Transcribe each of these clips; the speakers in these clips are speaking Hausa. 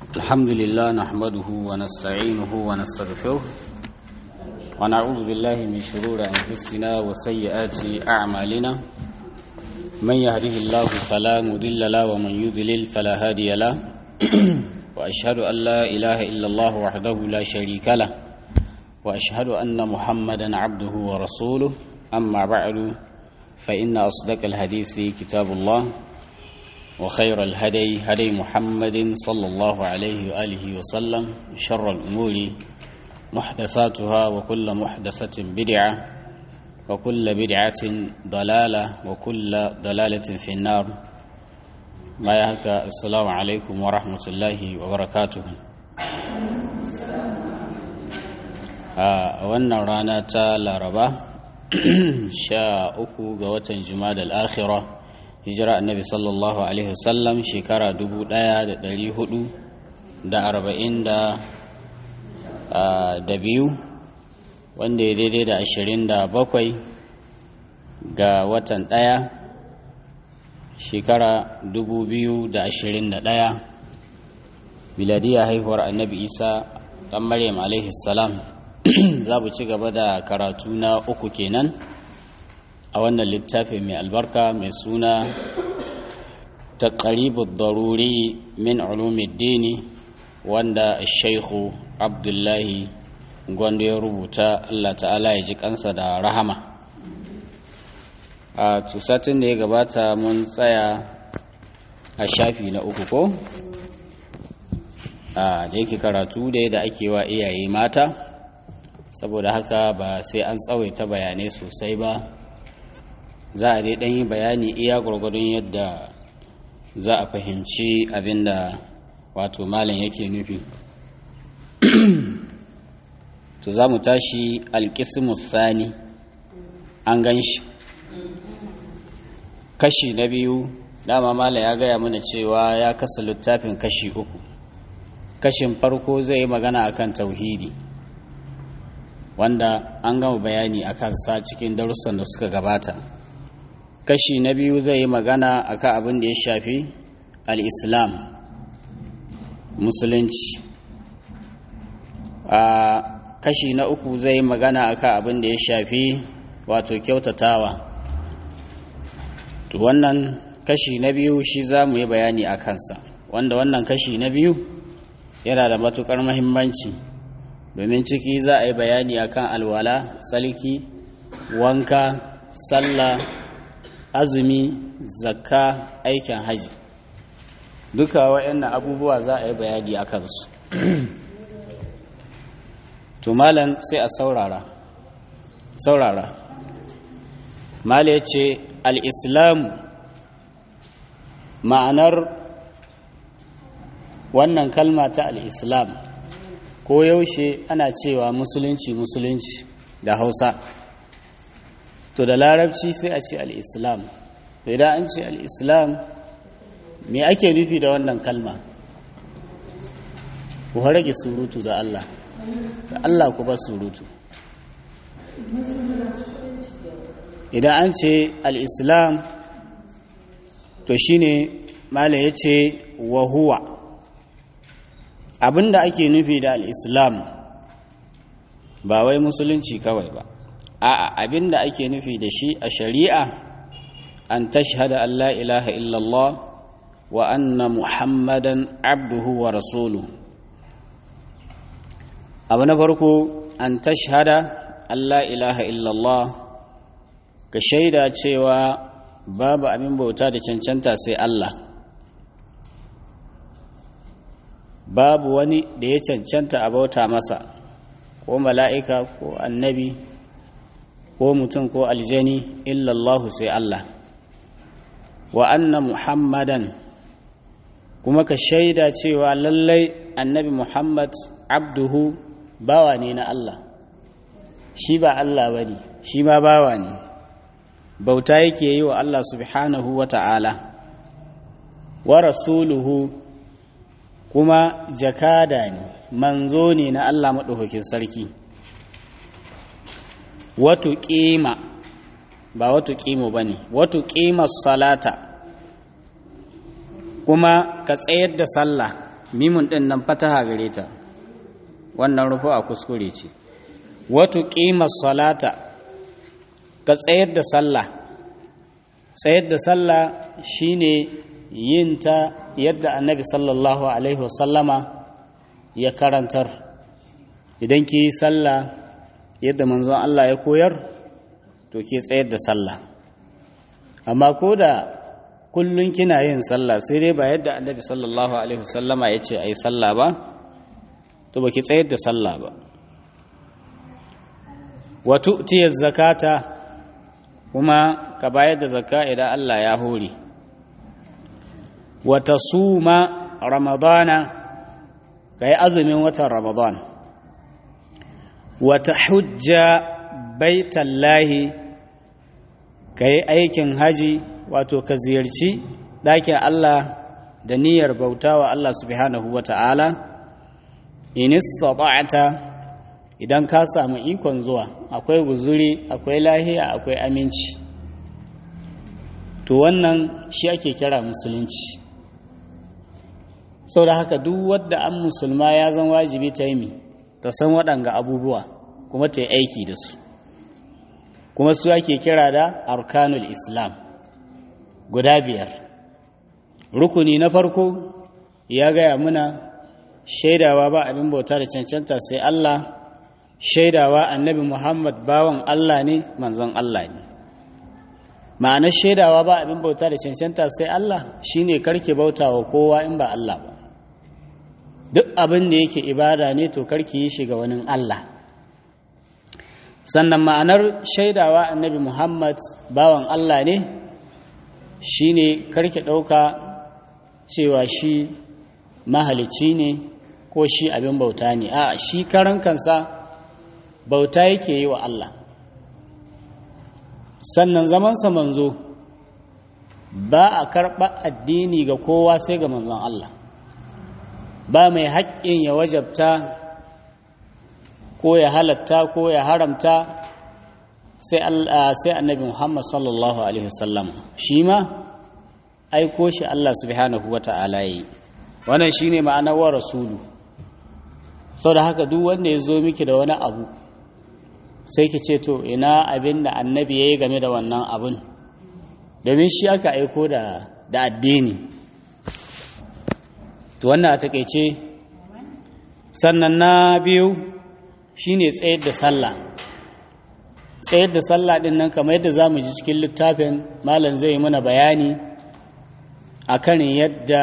الحمد لله نحمده ونستعينه ونستغفره ونعوذ بالله من شرور أنفسنا وسيئات أعمالنا من يهده الله فلا مضل له ومن يضلل فلا هادي له وأشهد أن لا إله إلا الله وحده لا شريك له وأشهد أن محمدا عبده ورسوله أما بعد فإن أصدق الحديث كتاب الله وخير الهدي هدي محمد صلى الله عليه وآله وسلم شر الأمور محدثاتها وكل محدثة بدعة وكل بدعة ضلالة وكل ضلالة في النار ما يهك السلام عليكم ورحمة الله وبركاته a wannan rana ta laraba sha uku ga watan jima'a al-akhirah hijira annabi sallallahu alaihi wasallam shekara dubu ɗaya da ɗari hudu da arba'in da biyu wanda ya daidai da ashirin da bakwai ga watan ɗaya shekara dubu biyu da ashirin da ɗaya miladiya haihuwar annabi isa ɗan maryam alaihi salam za mu ci gaba da karatu na uku kenan a wannan littafi mai albarka mai suna taqribud daruri min ulumiddini wanda shaikhu abdullahi gwanda ya rubuta Allah ta'ala ya ji kansa da rahama a tusatin da ya gabata mun tsaya a shafi na uku ko a da yake karatu da yadda ake wa iyaye mata saboda haka ba sai an tsawaita bayanai sosai ba za a dai ɗan yi bayani iya gwargwadon yadda za a fahimci abin da wato malam yake nufi to za mu tashi alƙismus sani an gan shi kashi na biyu dama malam ya gaya mana cewa ya kasa littafin kashi uku kashin farko zai yi magana akan tauhidi wanda an gama bayani akan sa cikin darussan da suka gabata kashi na biyu zai yi magana akan abin da ya shafi al'islam musulunci a kashi na uku zai yi magana akan abin da ya shafi wato kyautatawa to wannan kashi na biyu shi za mu yi bayani a kansa wanda wannan kashi na biyu yana da matukar mahimmanci domin ciki za a yi bayani akan alwala tsalki wanka sallah azumi zakka aikin haji duka waɗannan abubuwa za a yi bayani a kansu malam sai a saurara saurara mala ya ce al'islam ma'anar wannan kalma ta al'islam ko yaushe ana cewa musulunci musulunci da hausa to da larabci sai a ce al'islam to idan an ce al'islam me ake nufi da wannan kalma ku rage surutu da Allah da Allah ku ba surutu idan an ce al'islam to shine mala ya ce wahuwa abinda ake nufi da al'islam ba wai musulunci kawai ba a'a abinda ake nufi da shi a shari'a an tashhada an la ilaha illallah wa anna muhammadan abduhu wa rasulu abu na farko an tashhada an la ilaha illallah ka shaida cewa babu abin bauta da cancanta sai Allah babu wani da ya cancanta a bauta masa ko mala'ika ko annabi ko mutum ko aljani illallahu sai Allah wa anna muhammadan kuma ka shaida cewa lallai annabi muhammad abduhu bawa ne na Allah shi ba Allah ba ne shi ma bawa ne bauta yake yi wa Allah subhanahu wa ta'ala wa rasuluhu kuma jakada ne manzo ne na Allah maɗaukakin sarki wato ƙima ba wato ƙimo ba ne wato ƙimar salata kuma ka tsayar da sallah mimun ɗin nan fataha gare ta wannan rufu a kuskure ce wato ƙimar salata ka tsayar da sallah tsayar da sallah shine yin ta yadda annabi sallallahu alaihi wasallama ya karantar idan ki yi sallah yadda manzon Allah ya koyar to ke tsayar da sallah amma ko da kullum kina yin sallah sai dai ba yadda annabi sallallahu alaihi wasallama ya ce a yi sallah ba to ba ki tsayar da sallah ba wato tiyar zakata kuma ka bayar da zakka idan Allah ya hore wata suma ramadana ka yi azumin watan ramadan wata hujja baitallahi ka yi aikin haji wato ka ziyarci ɗakin Allah da niyyar bauta wa Allah subhanahu wa ta'ala inistata'ata idan ka samu ikon zuwa akwai guzuri akwai lahiya akwai aminci to wannan shi ake kira musulunci sau da haka duk wadda an musulma ya zan wajibi ta yi ta san waɗanga abubuwa kuma ta yi aiki da su kuma su ake kira da arkanul islam guda biyar rukuni na farko ya gaya muna shaidawa ba abin bauta da cancanta sai Allah shaidawa annabi Muhammad bawan Allah ne manzon Allah ne ma'anar shaidawa ba abin bauta da cancanta sai Allah shine karke bauta wa kowa in ba Allah ba duk abin da yake ibada ne to karki yi shiga wani Allah sannan ma'anar shaidawa annabi Muhammad bawan Allah ne shine karki ɗauka cewa shi mahalicci ne ko shi abin bauta ne a shi karan kansa bauta yake yi wa Allah sannan zamansa manzo ba a karɓa addini ga kowa sai ga manzon Allah ba mai haƙƙin ya wajabta ko ya halatta ko ya haramta sai annabi Muhammad sallallahu Alaihi wasallam shi ma aiko shi Allah subhanahu wa ta'ala yi wannan shi ne ma'anar wa rasulu sau da haka duk wanda ya zo miki da wani abu sai ki ce to ina abin da annabi ya yi game da wannan abin domin shi aka aiko da addini to wannan a takaice sannan na biyu shine tsayar da sallah tsayar da sallah din nan kamar yadda za mu ji cikin littafin malam zai yi mana bayani akan yadda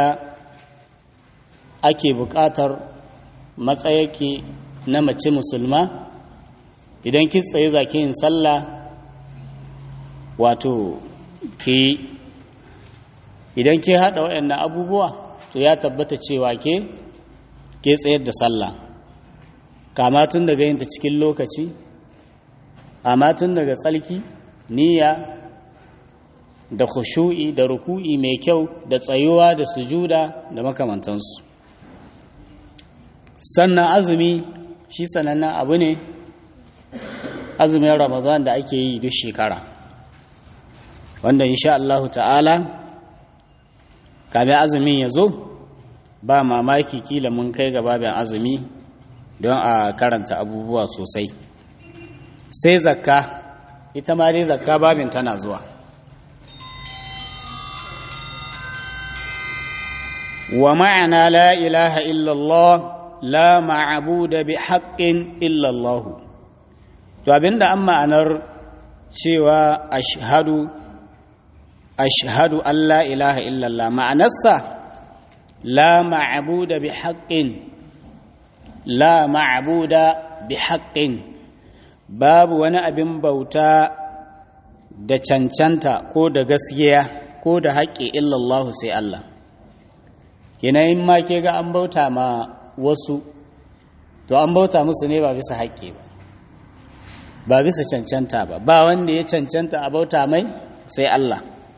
ake buƙatar matsayake na mace musulma idan ki tsaye za ki yin sallah wato ki idan ki haɗa waɗannan abubuwa to ya tabbata cewa ke ke tsayar da sallah kama tun daga yin ta cikin lokaci amma tun daga tsalki niyya da khushu'i da ruku'i mai kyau da tsayuwa da sujuda da makamantansu sannan azumi shi sanannen abu ne azumin ramadan da ake yi duk shekara wanda insha Allahu ta'ala kame azumin ya zo ba mamaki kila mun kai ga babin azumi don a karanta abubuwa sosai sai zakka ita ma dai zakka babin tana zuwa wa ma'ana la ilaha illallah la ma'abuda bi haqqin illallah to abinda an ma'anar cewa ashhadu ashhadu an la ilaha illallah ma'anarsa la ma'abuda bi haqqin la ma'abuda bi haqqin babu wani abin bauta da cancanta ko da gaskiya ko da haƙƙi illallahu sai Allah in ma ke ga an bauta ma wasu to an bauta musu ne ba bisa haƙƙi ba ba bisa cancanta ba ba wanda ya cancanta a bauta mai sai Allah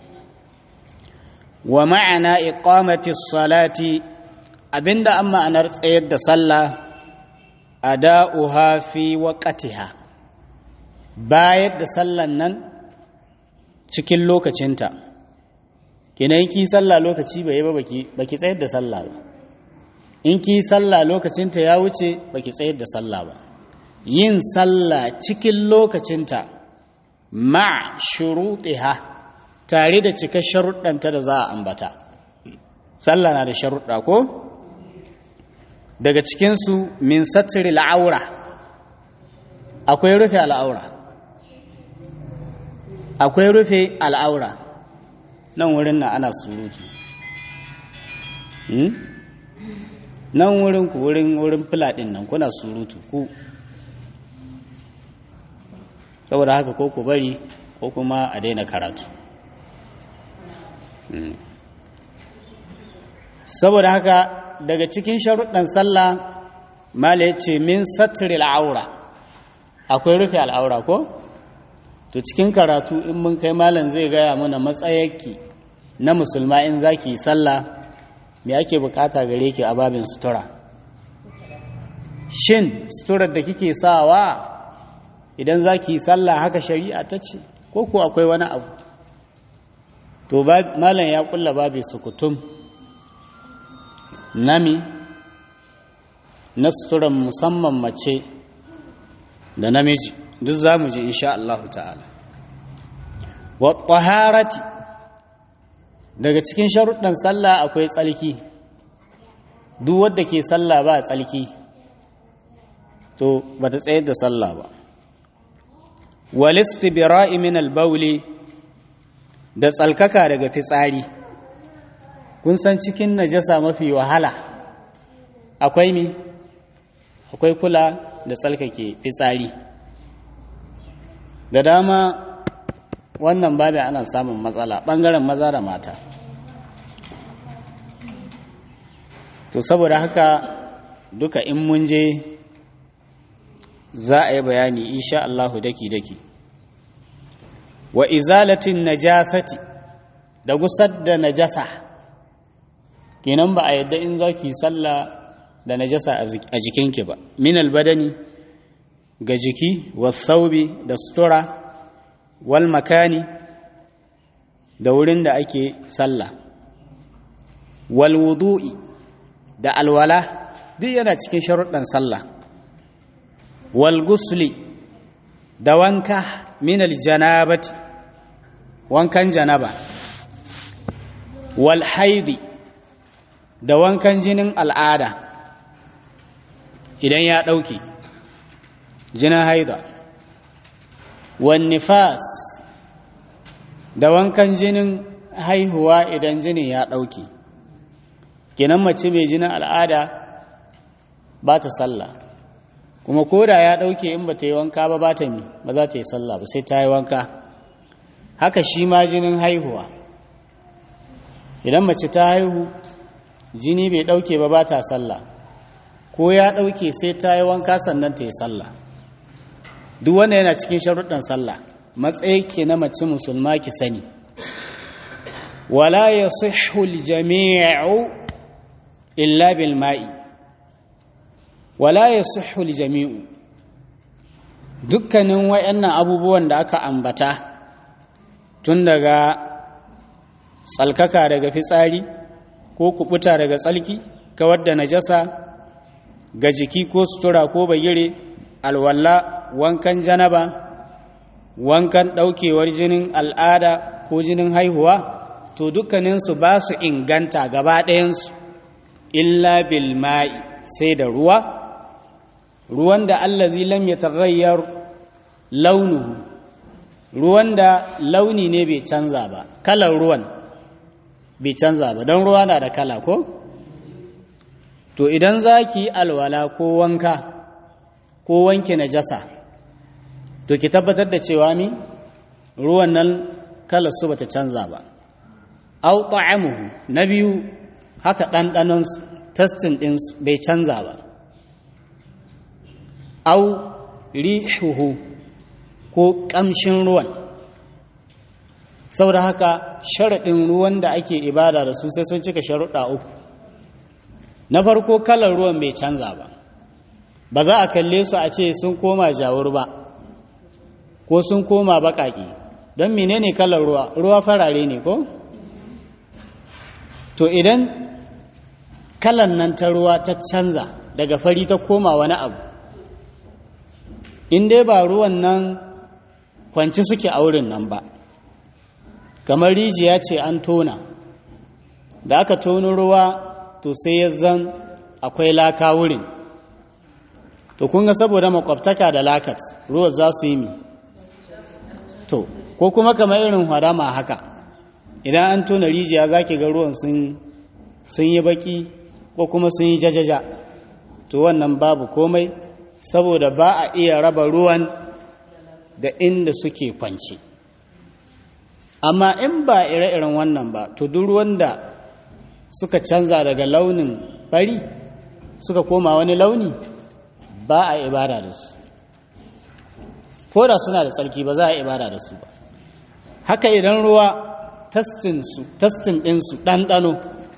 wa ma'ana iqamati salati abinda an ma'anar tsayar da sallah ada'uha fi waqtiha bayar da sallan nan cikin lokacinta kinan ki sallah lokaci bai ba baki baki tsayar da sallah ba in ki sallah lokacinta ya wuce baki tsayar da sallah ba yin sallah cikin lokacinta ma shuruɗiha tare da cika sharuɗanta da za a ambata sallah na da sharuɗa ko daga cikinsu min satiri al'aura akwai rufe al'aura akwai rufe al'aura nan wurin na ana surutu nan wurin ku wurin wurin filadin nan kuna surutu ku saboda haka ko ku bari ko kuma a daina karatu saboda haka daga cikin sharuɗan sallah mala ya ce min satiril aura akwai rufe al'aura ko to cikin karatu in mun kai malam zai gaya mana matsayarki na musulma in za ki yi sallah me ake bukata gare ki a babin sutura shin suturar da kike sawa idan za ki yi sallah haka shari'a ta ce ko ko akwai wani abu to malam ya kulla babi sukutum nami na suturan musamman mace da namiji duk za mu ji insha Allah ta'ala wa taharati daga cikin sharuɗan sallah akwai tsalki duk wadda ke sallah ba tsalki to ba ta tsayar da sallah ba walistibira'i min albauli da tsalkaka daga fitsari kun san cikin najasa mafi wahala akwai mi akwai kula da tsalkake fitsari da dama wannan babu ana samun matsala ɓangaren maza da mata to saboda haka duka in mun je za a yi bayani insha Allahu daki-daki wa izalatin najasati da gusar da najasa kenan ba a yadda in za ki sallah da najasa a jikinki ba min albadani ga jiki wasaubi da sutura wal makani da wurin da ake sallah wal wudu'i da alwala duk yana cikin sharuɗan sallah wal gusli da wanka min aljanabati wankan janaba wal haidi da wankan jinin al'ada idan ya ɗauke jinin haida wan nifas da wankan jinin haihuwa idan jinin ya ɗauke kinan mace mai jinin al'ada ba ta sallah kuma koda ya ɗauke in ba ta yi wanka ba ba ta mi ba za ta yi sallah ba sai ta yi wanka haka shi ma jinin haihuwa idan mace ta haihu jini bai ɗauke ba ba ta sallah ko ya ɗauke sai ta yi wanka sannan ta yi sallah duk wanda yana cikin sharuɗan sallah matsayi ke na mace musulma ki sani wala ya jami'u illa bil ma'i wala ya jami'u dukkanin wayannan abubuwan da aka ambata tun daga tsalkaka daga fitsari ko kubuta daga tsalki kawar da najasa ga jiki ko sutura ko bagire alwalla wankan janaba wankan ɗaukewar jinin al'ada ko jinin haihuwa to dukkaninsu ba su inganta gaba ɗayansu illa bilma'i sai da ruwa ruwan da allazi lam ya taghayyar launuhu ruwan da launi ne bai canza ba kalar ruwan bai canza ba don ruwa na da kala ko to idan za ki yi alwala ko wanka ko wanke najasa to ki tabbatar da cewa mi ruwan nan kalar su bata canza ba au ta'amuhu na biyu haka ɗanɗanon testin ɗin bai canza ba au rihuhu ko ƙamshin ruwan saboda haka sharaɗin ruwan da ake ibada da su sai sun cika sharuɗa uku na farko kalar ruwan bai canza ba ba za a kalle su a ce sun koma jawur ba ko sun koma baƙaƙe don menene kalar ruwa ruwa farare ne ko to idan kalan nan ta ruwa ta canza daga fari ta koma wani abu in dai ba ruwan nan kwanci suke a wurin nan ba kamar rijiya ce an tona da aka tono ruwa to sai ya zan akwai laka wurin to kun ga saboda makwabtaka da lakat ruwan za su yi mi to ko kuma kamar irin harama haka idan an tona rijiya za ki ga ruwan sun yi baki ko kuma sun yi jajaja to wannan babu komai saboda ba a iya raba ruwan da inda suke kwanci amma in ba ire-iren wannan ba to duk ruwan da suka canza daga launin fari suka koma wani launi ba a ibada da su ko da suna da tsarki ba za a ibada da su ba haka idan ruwa tastin ɗinsu ɗanɗano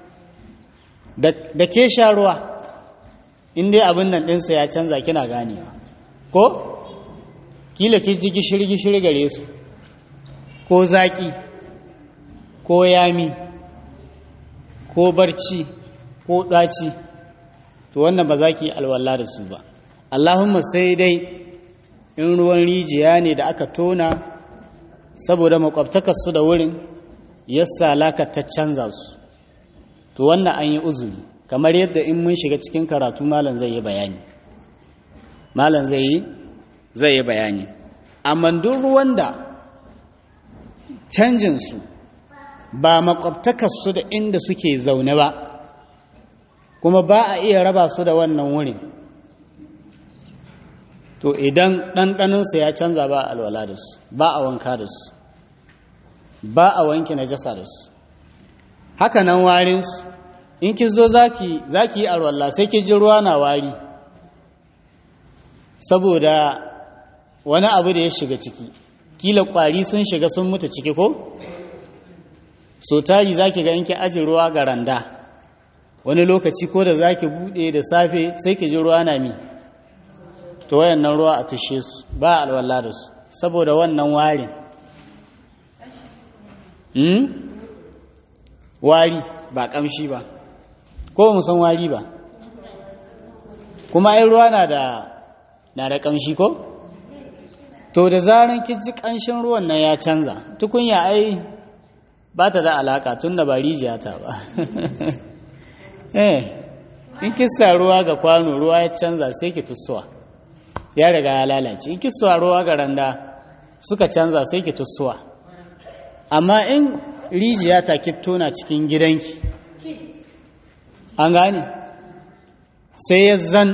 da ke sha ruwa inda abin nan ɗinsa ya canza kina ganewa ko kila ke ji gishiri-gishiri gare su ko zaƙi ko yami ko barci ko ɗaci to wannan ba za ki alwala da su ba allahumma sai dai in ruwan rijiya ne da aka tona saboda makwabtakarsu da wurin yassa laka ta canza su to wannan an yi uzuri kamar yadda in mun shiga cikin karatu malam zai yi bayani malam zai yi zai yi bayani amma duk ruwan da canjinsu ba makwabtakarsu da inda suke zaune ba kuma ba a iya raba su da wannan wurin to idan ɗanɗaninsa ya canza ba a alwala da su ba a wanka da su ba a wanke najasa da su haka nan warinsu in ki zo za ki yi alwala sai ki ji ruwa na wari saboda wani abu da ya shiga ciki kila kwari sun shiga sun mutu ciki ko so tari za ki ga in ki aji ruwa ga randa wani lokaci ko da za ki buɗe da safe sai ki ji ruwa na mi to wayannan ruwa a tushe su ba alwala da su saboda wannan warin hmm? wari ba kamshi ba ko mu san wari ba kuma ai ruwa na da na da kamshi ko to da zaran ji kanshin ruwan nan ya canza tukunya ai ba ta da alaka tun da ba rijiya ta ba eh in kissa ruwa ga kwano ruwa ya canza sai ki tussuwa ya riga ya lalace in kissa ruwa ga randa suka canza sai ki tussuwa amma in rijiya ta ki tona cikin gidanki an gane sai ya zan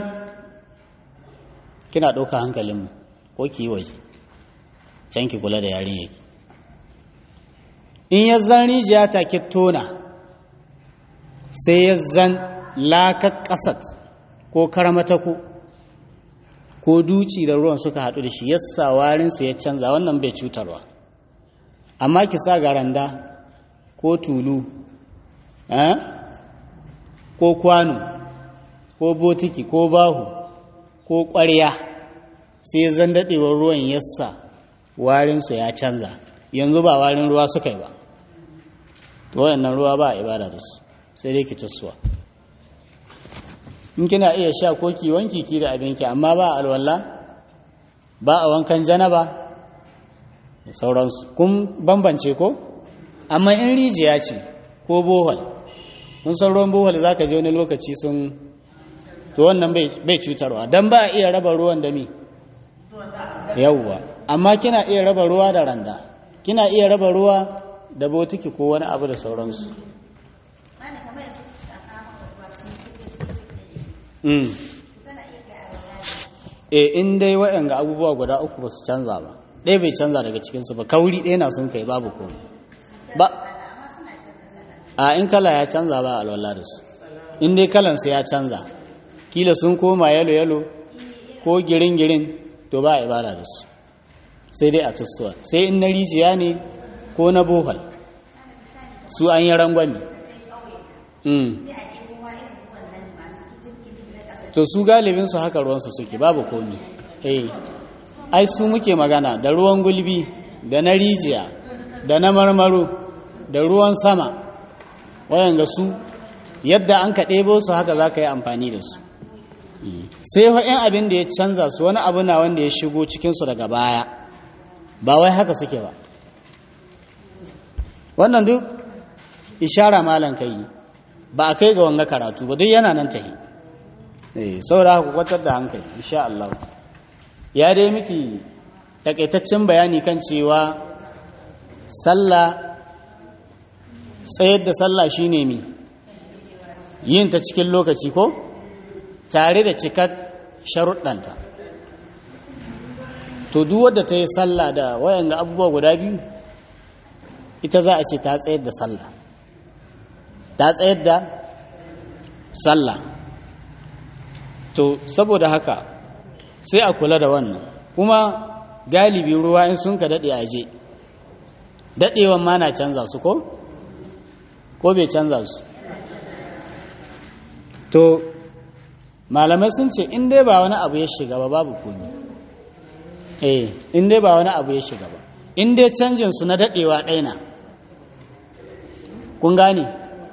kina ɗauka hankalinmu ko ki yi waje can ki kula da yarin yake in ya zan rijiya ta ki tona sai ya zan lakar ƙasat ko karmatako ko duci da ruwan suka haɗu da shi yassa warinsu ya canza wannan bai cutarwa amma ki sa garanda ko tulu ko kwano ko botiki ko bahu ko ƙwarya sai zan daɗewar ruwan yassa warinsu ya canza yanzu ba warin ruwa suka yi ba to wayannan ruwa ba a ibada da su sai dai ki tasowa in kina iya sha ko ki wanki ki da abinki amma ba alwala ba a wankan janaba da sauransu kun bambance ko amma in rijiya ce ko bohol kun san ruwan bohol za ka je wani lokaci sun to wannan bai cutarwa don ba a iya raba ruwan da mi yauwa amma kina iya raba ruwa da randa kina iya raba ruwa da botiki ko wani abu da sauransu e in dai waɗanga abubuwa guda uku ba su canza ba ɗaya bai canza daga cikinsu ba kauri ɗaya na sun kai babu komai ba a in kala ya canza ba alwala da su in dai kalansu ya canza kila sun koma yalo-yalo ko girin-girin to ba a ibada da su sai dai a tussuwa sai in na rijiya ne ko na bohol su an yi rangwami to su galibinsu haka ruwansu suke babu komi eh ai su muke magana da ruwan gulbi da na rijiya da na marmaro da ruwan sama wayanga su yadda an ka ɗebo su haka za ka yi amfani da su sai wa'in abin da ya canza su wani abu na wanda ya shigo cikinsu daga baya ba wai haka suke ba wannan duk ishara malan ka yi ba a kai ga wanga karatu ba duk yana nan ta yi saboda haka kwatar da hankali insha Allah ya dai miki takaitaccen bayani kan cewa sallah tsayar da sallah shine mi yin ta cikin lokaci ko tare da cikar sharuɗanta to duk wadda ta yi sallah da wayan ga abubuwa guda biyu ita za a ce ta tsayar da sallah ta tsayar da sallah to saboda haka sai a kula da wannan kuma galibi ruwa in sun ka daɗe aje daɗewan ma na canza su ko? ko bai canza su to malamai sun ce in dai ba wani abu ya shiga ba babu komi eh in dai ba wani abu ya shiga ba in dai canjin su na daɗewa ɗaina kun gane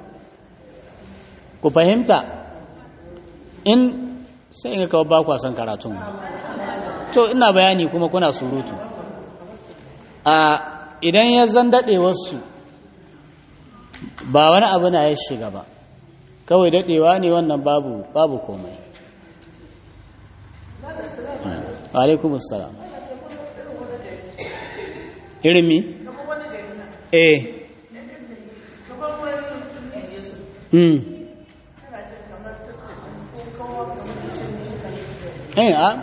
ku fahimta in sai in kawo ba kwa son karatun to ina bayani kuma kuna surutu a idan ya zan daɗe wasu ba wani abu na ya shiga ba kawai daɗewa ne wannan babu babu komai alaikum assalam irin mi? eh hmm eh a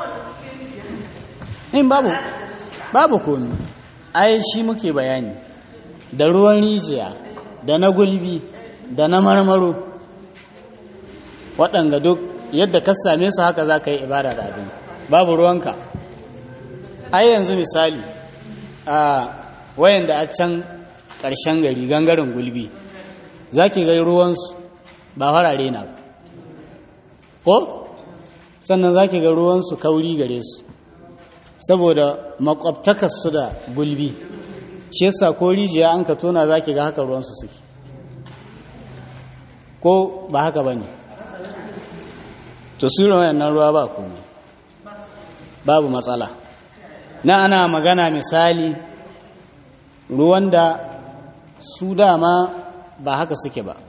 in babu babu komi ai shi muke bayani da ruwan rijiya da na gulbi da na marmaro waɗanga duk yadda ka same su haka za ka yi ibada da abin babu ruwanka ai yanzu misali a wayan da a can ƙarshen gari gangaren gulbi za ki gai ruwansu ba farare na ko sannan za ki ga ruwansu kauri gare su saboda makwabtakarsu da gulbi shi yasa ko rijiya an ka tona za ki ga haka ruwansu suke ko ba haka ba ne to su wayannan ruwa ba komai babu matsala na ana magana misali ruwan da su dama ba haka suke ba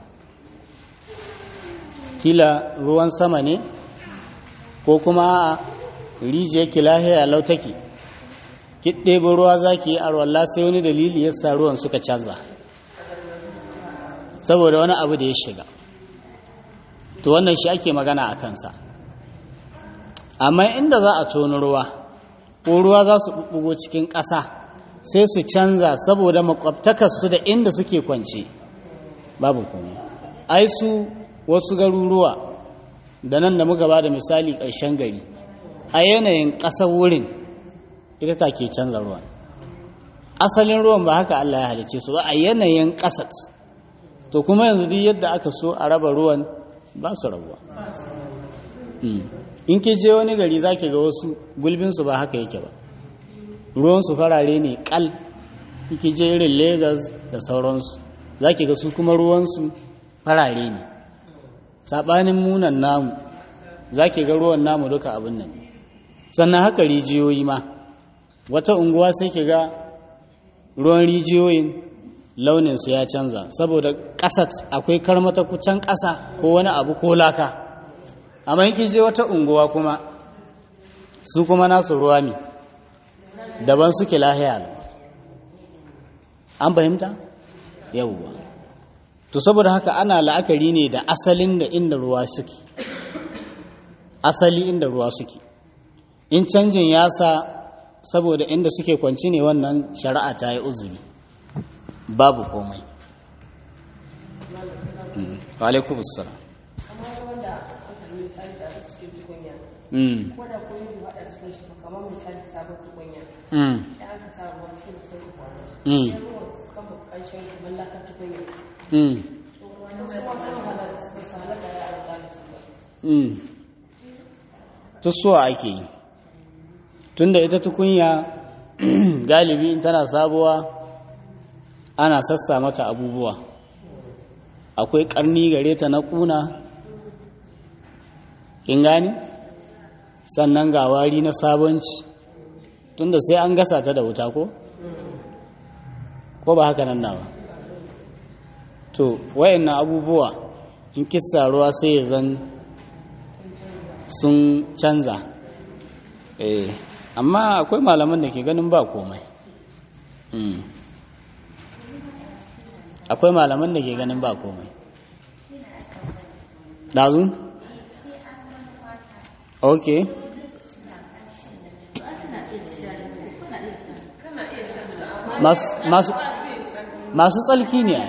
kila ruwan sama ne ko kuma a rijiyar kilahiya lautaki ki ɗebe ruwa za ki yi arwallah sai wani dalili ya sa ruwan suka canza saboda wani abu da ya shiga to wannan shi ake magana a kansa amma inda za a toni ruwa ko ruwa za su ɓuɓɓugo cikin ƙasa sai su canza saboda makwabtakarsu da inda suke kwance babu kuma ai su wasu garuruwa da nan da muka ba da misali ƙarshen gari a yanayin ƙasar wurin ita ta ke canza ruwan asalin ruwan ba haka Allah ya halice su ba a yanayin ƙasat to kuma yanzu duk yadda aka so a raba ruwan ba su rabuwa in ke je wani gari za ga wasu gulbinsu ba haka yake ba ruwansu farare ne kal ke je irin Legas da sauransu za ga su kuma ruwansu farare ne saɓanin munan namu za ga ruwan namu duka abin nan sannan haka rijiyoyi ma wata unguwa sai ke ga ruwan rijiyoyin launinsu ya canza saboda ƙasat akwai karmata kucan ƙasa ko wani abu ko laka amma yake je wata unguwa kuma su kuma nasu ruwa ne daban suke lahiya an fahimta yawwa to saboda haka ana la'akari ne da asalin da inda ruwa suke asali inda ruwa suke in canjin ya sa saboda inda suke kwanci ne wannan shari'a ta yi uzuri babu komai alaikum salam tusuwa ake yi tunda ita tukunya galibi in tana sabuwa ana sassa mata abubuwa akwai ƙarni gare ta na ƙuna in gani sannan ga wari na sabonci tunda sai an gasa ta da wuta ko ko ba haka nan nawa to wayannan abubuwa in kissa ruwa sai ya zan sun canza eh amma akwai malaman da ke ganin ba komai akwai malaman da ke ganin ba komai ɗazu? ok masu tsalki ne a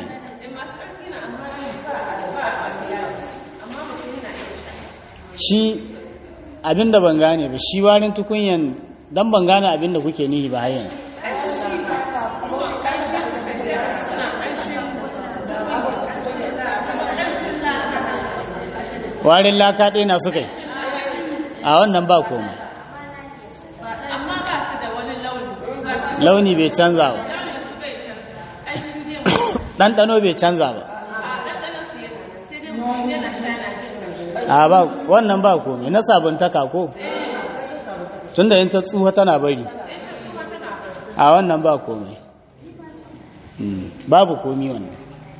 shi abinda ban gane ba shi warin tukunyan don ban gane abinda kuke nihi ba hayan warin laka ɗaya na suka yi a wannan ba komai launi bai canza ba ɗanɗano bai canza ba a ba wannan ba komai na sabuntaka ko tunda yin ta tsuha tana bari a wannan ba komai babu komi wannan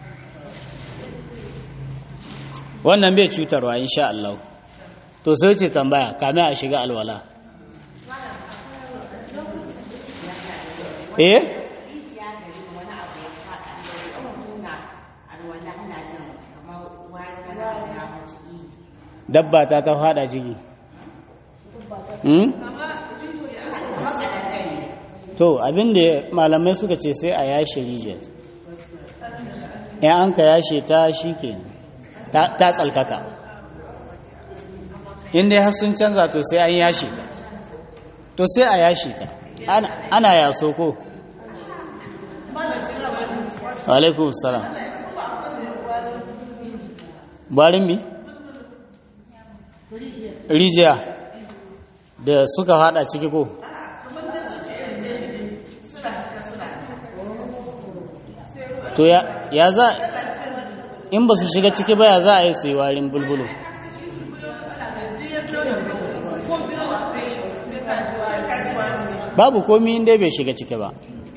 wannan bai cutarwa insha Allah to sai ce tambaya kame a shiga alwala eh dabba ta ta fada ciki to abinda malamai suka ce sai a yashe rijiyar in an ka yashe ta shi ke ta tsalkaka inda ya sun canza to sai an yashe ta to sai a yashe ta ana yaso ko alaikun salam barin mi rijiya da suka hada ciki ko to ya za in ba su shiga ciki ba ya za a yi su yi warin bulbulu babu komi inda bai shiga ciki ba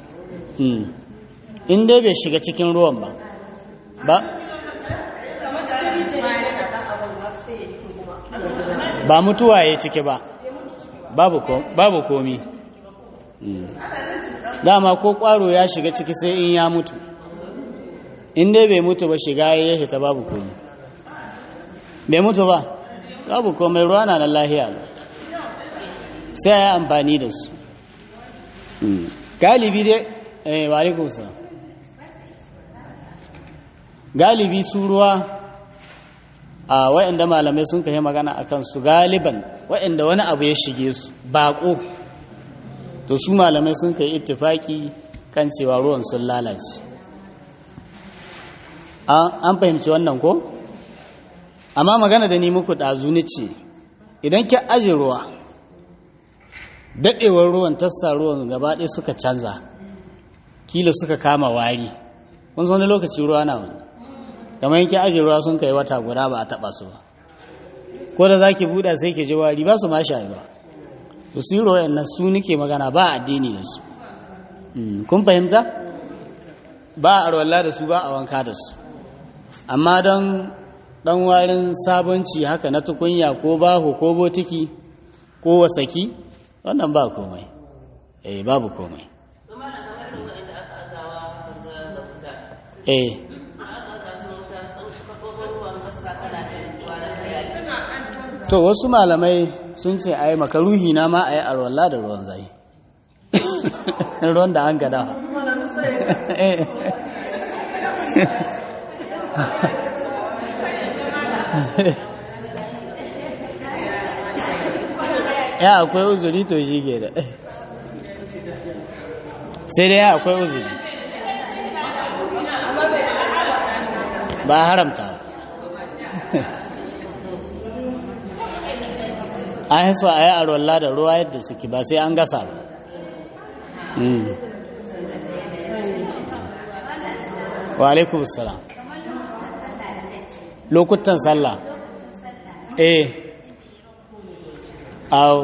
inda bai shiga cikin ruwan ba ba ba mutuwa ya ciki ba babu komi dama ko kwaro ya shiga ciki sai in ya mutu in dai bai mutu ba shiga ya hita babu komi bai mutu ba babu komai ruwa na lahiya sai ya amfani da su galibi dai eh wa sa galibi su ruwa a waɗanda malamai sun kai magana a kansu galiban waɗanda wani abu ya shige su baƙo to su malamai sun kai ittifaki kan cewa ruwan sun lalace an fahimci wannan ko amma magana da ni muku ɗazu ni ce idan ki aji ruwa daɗewar ruwan tassa ruwan gaba ɗaya suka canza kila suka kama wari kun wani lokaci ruwa na wani kamar yanki aji ruwa sun kai wata guda ba a taɓa su ba ko da za ki buɗa sai ki ji wari ba su ma sha ba to su yi ruwa nan su nike magana ba addini da su kun fahimta ba a arwalla da su ba a wanka da su amma don ɗan warin sabonci haka na tukunya ko baho ko botiki ko wasaki wannan ba komai eh babu komai eh to wasu malamai sun ce ai makaruhi na ma a yi arwallah da ruwan zai ruwan da an gada ya akwai uzuri to shi ke da sai dai ya akwai uzuri ba haramta an yi so a yi arwallah da ruwa yadda suke ba sai an gasa ba wa alaikun salam lokutan sallah eh au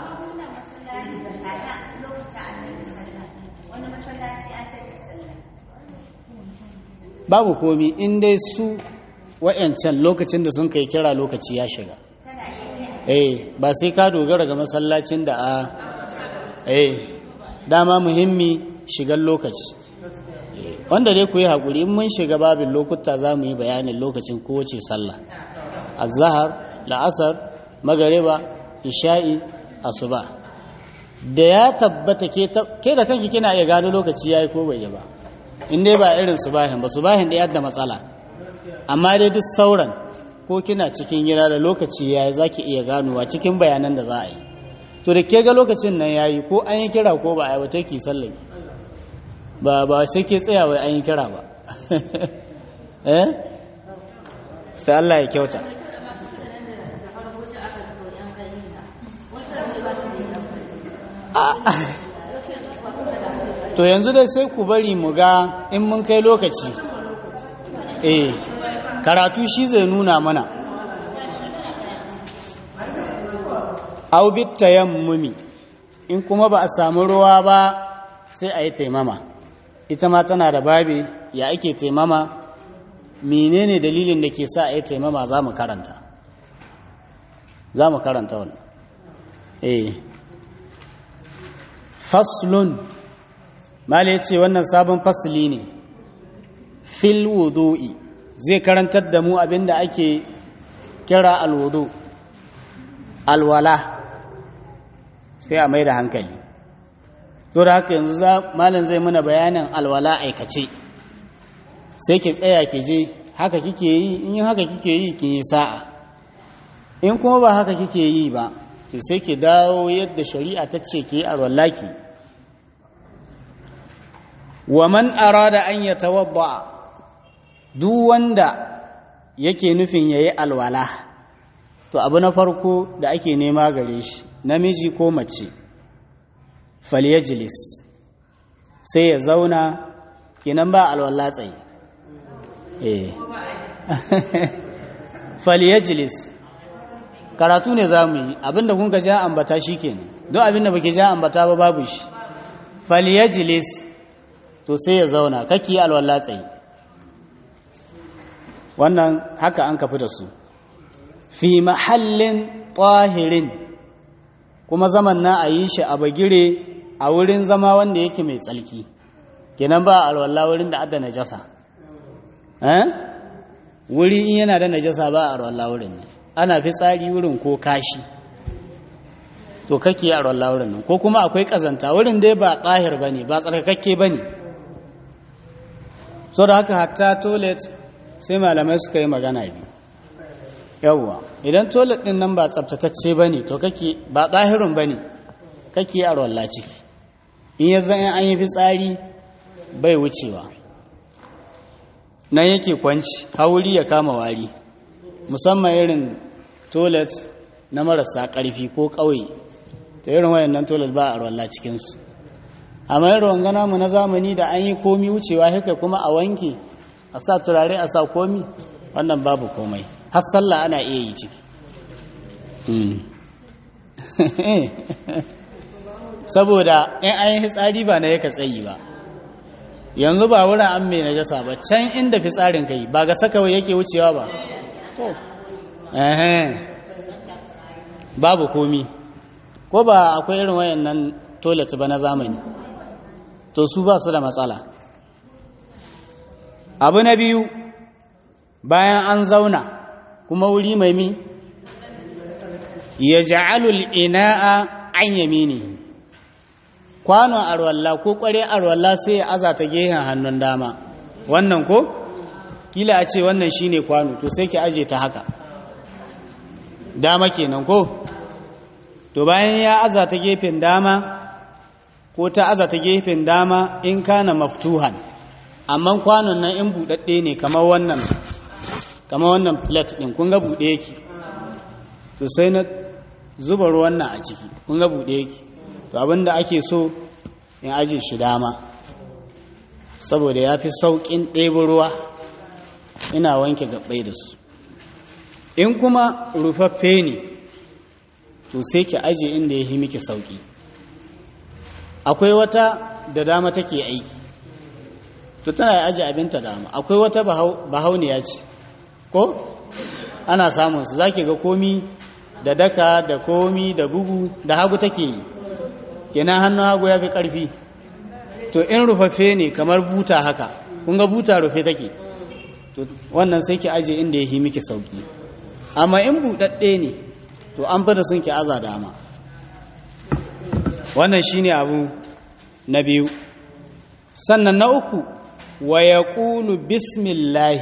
babu komi in dai su wa'yancan lokacin da sun kai kira lokaci ya shiga eh ba sai ka dogara ga masallacin da a eh dama muhimmi shigar lokaci wanda dai ku yi haƙuri in mun shiga babin lokuta za mu yi bayanin lokacin kowace sallah azahar la'asar magariba isha'i asuba da ya tabbata ke da kanki kina iya gano lokaci yayi ko bai yi ba in dai ba irin subahin ba subahin da yadda matsala amma dai duk sauran ko kina cikin gida da lokaci yayi zaki iya ganowa cikin bayanan da za a yi to da ke ga lokacin nan yayi ko an yi kira ko ba a yi wata ki sallaki ba ba sai ke tsaya wai an yi kira ba eh sai Allah ya kyauta to yanzu dai sai ku bari mu ga in mun kai lokaci eh karatu shi zai nuna mana au bit tayammumi in kuma ba a samu ruwa ba sai a yi taimama ita ma tana da babi ya ake taimama menene dalilin da ke sa a yi taimama za mu karanta za mu karanta wannan eh faslun mala ya ce wannan sabon fasli ne fil wudu'i zai karantar da mu abinda ake kira alwudu alwala sai a mai da hankali to da haka yanzu malam zai muna bayanin alwala aikace sai ki tsaya ki je haka kike yi in haka kike yi ki yi sa'a in kuma ba haka kike yi ba to sai ki dawo yadda shari'a ta ce ki alwallaki wa man arada an yatawadda duk wanda yake nufin yayi alwala to abu na farko da ake nema gare shi namiji ko mace falyajlis sai ya zauna kenan ba alwala tsaye eh falyajlis karatu ne za mu yi abinda kun ka ja ambata shi kenan don abinda baki ja ambata ba babu shi falyajlis to sai ya zauna kake alwala tsaye wannan haka an kafi da su fi mahallin tahirin kuma zaman na a yi shi a bagire a wurin zama wanda yake mai tsalki kenan ba alwala wurin da adda najasa eh wuri in yana da najasa ba alwala wurin ne ana fi tsari wurin ko kashi to kake alwala wurin nan ko kuma akwai kazanta wurin dai ba tsahir bane ba tsarkakakke bane so da haka hatta toilet sai malamai suka yi magana biyu yawwa idan toilet din nan ba tsabtatacce ba ne to kake ba ɗahirun ba ne kake a ruwan ciki in ya zan an yi fitsari bai wucewa nan yake kwanci hauri ya kama wari musamman irin toilet na marasa ƙarfi ko ƙauye ta irin wayannan toilet ba a ruwan cikinsu amma yin ruwan gana mu na zamani da an yi komi wucewa haka kuma a wanke a sa turare a sa komi wannan babu komai har sallah ana iya yi ciki saboda in an yi fitsari ba na yaka tsayi ba yanzu ba wurin an mai najasa ba can inda fitsarin kai ba ga sakawai yake wucewa ba to babu komi ko ba akwai irin wayannan toilet ba na zamani to su ba su da matsala abu na biyu bayan an zauna kuma wuri mai mi ya ja'alul ina'a an yamini kwanon arwalla ko kware arwalla sai ya aza ta gehen hannun dama wannan ko kila a ce wannan shine kwano to sai ki aje ta haka dama kenan ko to bayan ya aza ta gefen dama ko ta aza ta gefen dama in kana maftuhan amma kwanon nan in buɗaɗɗe ne kamar wannan kamar wannan plate ɗin kun ga buɗe yake to sai na zuba ruwan nan a ciki kun ga buɗe yake to abinda ake so in aje shi dama saboda ya fi sauƙin ɗebo ruwa ina wanke gaɓɓai da su in kuma rufaffe ne to sai ki aje inda ya yi miki sauki akwai wata da dama take aiki to tana aje abinta dama akwai wata bahauniya ce ko ana samun su zaki ga komi da daka da komi da bugu da hagu take yi kenan hannun hagu ya fi ƙarfi to in rufaffe ne kamar buta haka kun ga buta rufe take to wannan sai ki aje inda ya yi miki sauki amma in buɗaɗɗe ne to an fada sun ki aza dama wannan shine abu na biyu sannan na uku wa ya ƙulu bismillahi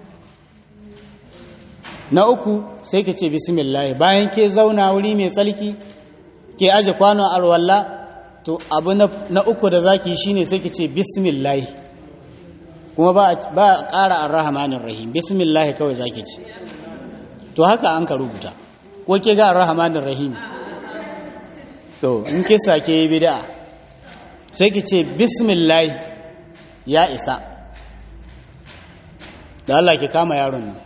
na uku sai ka ce bismillahi bayan ke zauna wuri mai tsalki ke aje kwano arwalla to abu na uku da zaki shine sai ka ce bismillahi kuma ba a ƙara arrahmanin rahim bismillahi kawai zaki ce to haka an ka rubuta ko ke ga arrahmanin rahim to in ke sake yi bid'a sai ki ce bismillahi ya isa da Allah ki kama yaron nan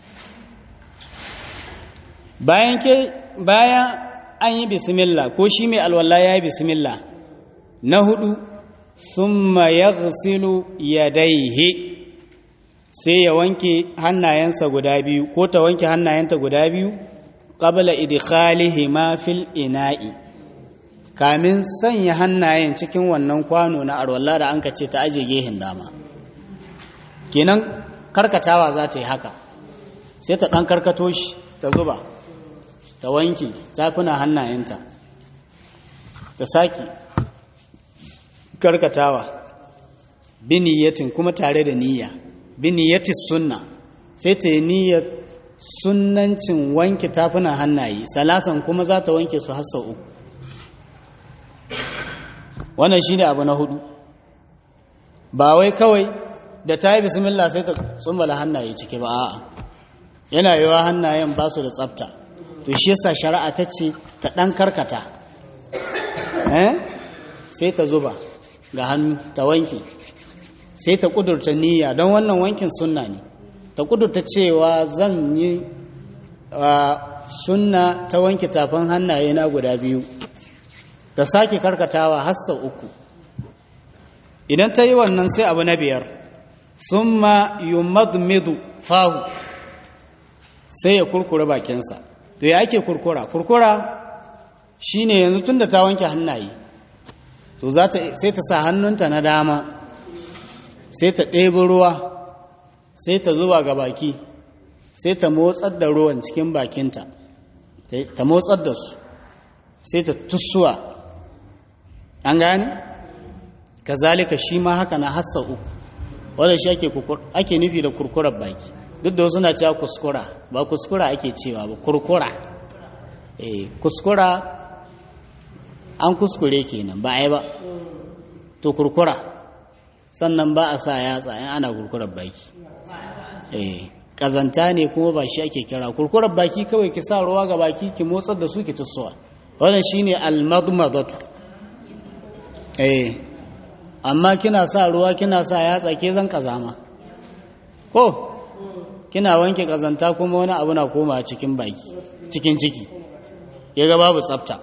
bayan ke bayan an yi bismillah ko shi mai alwala ya yi bismillah na hudu summa yaghsilu yadayhi sai ya wanke hannayensa guda biyu ko ta wanke hannayenta guda biyu qabla idkhalihi ma fil ina'i kamin sanya hannayen cikin wannan kwano na arwalla da an ka ce ta aje gehen dama kenan karkatawa za ta yi haka sai ta ɗan karkato shi ta zuba ta wanke tafuna hannayenta ta sake karkatawa biniyatin kuma tare da niyya biniyatis sunna sai ta yi niyyar sunnancin wanke tafunan hannaye salasan kuma za ta wanke su har sau uku wannan shi ne abu na hudu ba wai kawai da ta yi bismillah sai ta tsumbala hannaye ciki ba a'a yana yiwa hannayen ba su da tsafta to shi yasa shari'a ta ce ta ɗan karkata sai ta zuba ga hannu ta wanke sai ta ƙudurta niyya don wannan wankin sunna ne ta ƙudurta cewa zan yi sunna ta wanke tafin hannaye na guda biyu ta sake karkatawa har sau uku idan ta yi wannan sai abu na biyar sun ma yumadmidu fahu sai ya kurkura bakinsa to ya ake kurkura kurkura shine yanzu tun da ta wanke hannaye to sai ta sa hannunta na dama sai ta ɗebi ruwa sai ta zuba ga baki sai ta motsar da ruwan cikin bakinta ta motsar da su sai ta tussuwa an gane kazalika shi ma haka na hassa uku wadda shi ake nufi da kurkurar baki duk da wasu na cewa kuskura ba kuskura ake cewa ba kurkura eh kuskura an kuskure kenan ba ai ba to kurkura sannan ba a sa yatsa in ana kurkurar baki eh kazanta ne kuma ba shi ake kira kurkurar baki kawai ki sa ruwa ga baki ki motsar da su ki tussuwa wannan shine al-madmadatu eh amma kina sa ruwa kina sa yatsa ke zan kazama ko kina wanke kazanta kuma wani abu na koma cikin baki cikin ciki ya ga babu tsafta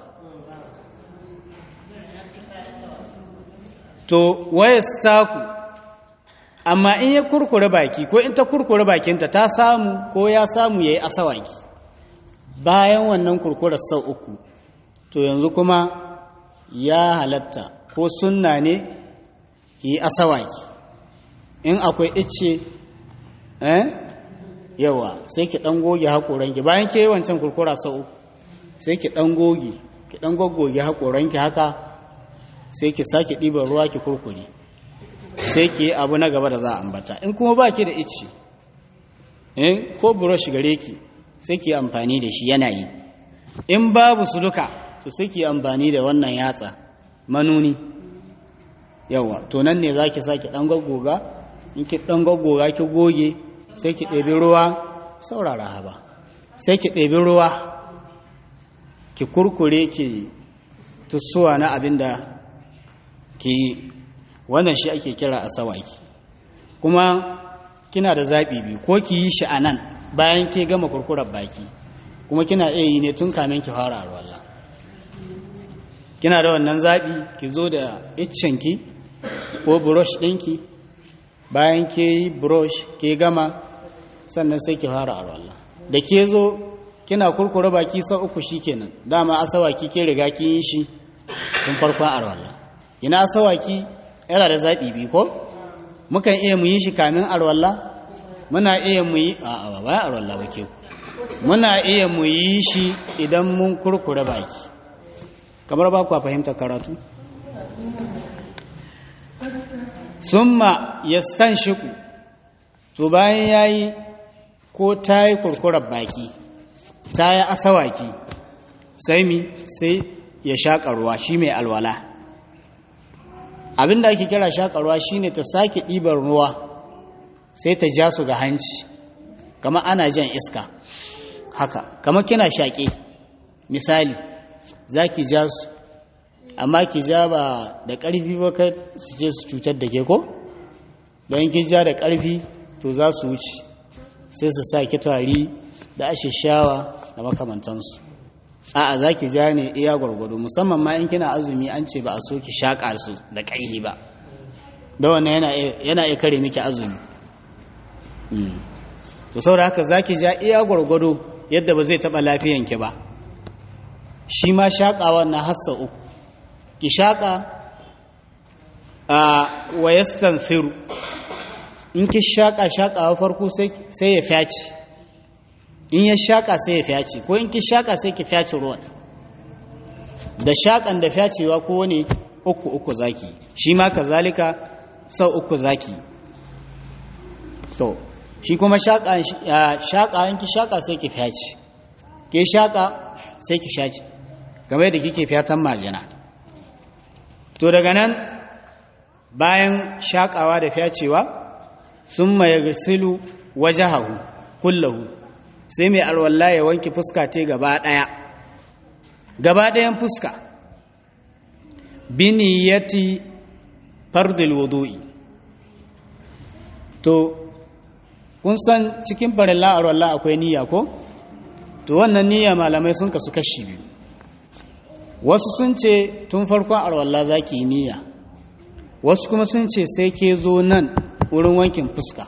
to waya staku amma in ya kurkure baki ko in ta kurkure bakinta ta samu ko ya samu ya yi asawaki bayan wannan kurkurar sau uku to yanzu kuma ya halatta ko sunna ne ki yi asawaki in akwai ice eh yawa sai ki dan goge haƙoranki bayan ke wancan kurkura sau uku sai ki dan goge ki dan goggoge haƙoranki haka sai ki sake ɗiban ruwa ki kurkure sai ki yi abu na gaba da za a ambata in kuma ba ki da ice in ko brush gare ki sai ki amfani da shi yana yi in babu su duka to sai ki amfani da wannan yatsa manuni yawa to nan ne za ki sake ɗan gaggoga in ki ɗan gaggoga ki goge sai ki ɗebi ruwa saurara haba sai ki ɗebi ruwa ki kurkure ki tussuwa na abin da ki yi wannan shi ake kira a sawaki kuma kina da zaɓi biyu ko ki yi shi a nan bayan ke gama kurkurar baki kuma kina iya yi ne tun kamin ki fara arwalla kina da wannan zaɓi ki zo da iccenki ko brush ɗinki bayan ke yi brush ke gama sannan sai ki fara arwalla da ke zo kina kurkura baki sau uku shi kenan dama asawaki ke riga ki yi shi tun farkon arwalla ina asawaki yana da zaɓi bi ko mukan iya mu yi shi kamin arwalla muna iya mu yi a ba bayan arwalla ba ke muna iya mu yi shi idan mun kurkura baki kamar ba ku fahimta karatu summa yastanshiqu to bayan yayi ko tayi kurkurar baki tayi asawaki sai mi sai ya shaka ruwa shi mai alwala abinda ake kira shaka ruwa shine ta sake ɗibar ruwa sai ta ja su ga hanci kama ana jan iska haka kama kina shaƙe misali za ki ja su amma ki ja ba da ƙarfi ba kai su je su cutar da ke ko don ki ja da ƙarfi to za su wuce sai su sa ki tari da ashishawa da makamantansu a'a za ki ja ne iya gwargwado musamman ma in kina azumi an ce ba a so ki shaƙa su da ƙarfi ba da wannan yana iya kare miki azumi to saboda haka za ki ja iya gwargwado yadda ba zai taɓa lafiyanki ba shi ma shaƙawa na hassa uku ki shaƙa a wayastan firu in ki shaƙa shaƙawa farko sai ya fyaci in ya shaƙa sai ya fyaci ko in ki shaƙa sai ki fyaci ruwan da shaƙan da fyacewa ko wani uku uku zaki shi ma kazalika sau uku zaki to shi kuma shaƙa in ki shaƙa sai ki fyaci ke shaƙa sai ki shaci game da kike fyatan majina to daga nan bayan shaƙawa da fyacewa sun maye gasilu wajahahu kullahu sai mai alwallah ya wanke fuska te gaba ɗaya gaba ɗayan fuska biniyati fardil wudu'i to kun san cikin farilla alwallah akwai niyya ko to wannan niyya malamai sun kasu kashi biyu wasu sun ce tun farkon alwallah za ki yi niyya wasu kuma sun ce sai ke zo nan wurin wankin fuska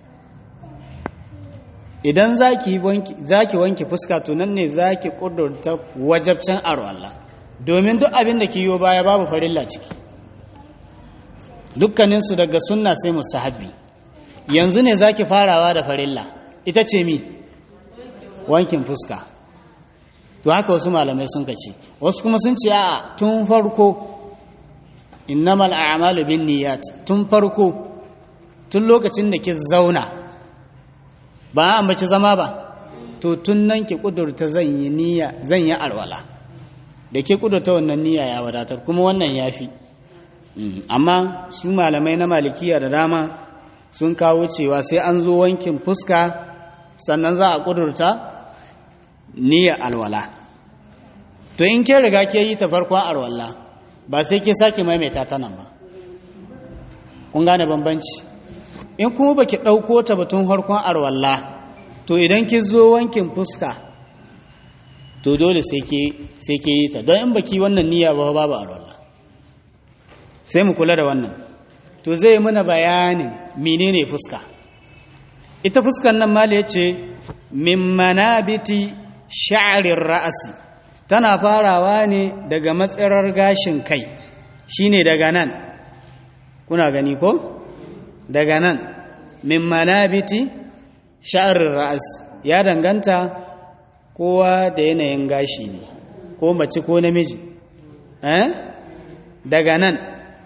idan za ki wanke fuska to nan ne za ki ƙudurta wajabcin alwallah domin duk abin da ki yi baya babu farilla ciki dukkaninsu daga sunna sai musahabi yanzu ne za ki farawa da farilla ita ce mi wankin fuska to haka wasu malamai sun kace wasu kuma sun ce a tun farko innamal a'malu bin niyyat tun farko tun lokacin da ki zauna ba a ambaci zama ba to tun nan ki kudurta zan yi niyya zan yi alwala da ke kudurta wannan niyya ya wadatar kuma wannan yafi amma su malamai na malikiya da dama sun kawo cewa sai an zo wankin fuska sannan za a kudurta niyya alwala to in ke riga ke yi ta farkon alwala ba sai ke sake maimaita ta nan ba kun gane bambanci in kuma baki ɗauko ta batun farkon alwala to idan ki zo wankin fuska to dole sai ke yi ta don in baki wannan niyya ba babu alwala sai mu kula da wannan to zai muna bayanin menene fuska ita fuskan nan mali yace min manabiti sha'rir ra'asi tana farawa ne daga matsirar gashin kai shine daga nan kuna gani ko daga nan min manabiti sha'rir ra'as ya danganta kowa da yanayin gashi ne ko mace ko namiji eh daga nan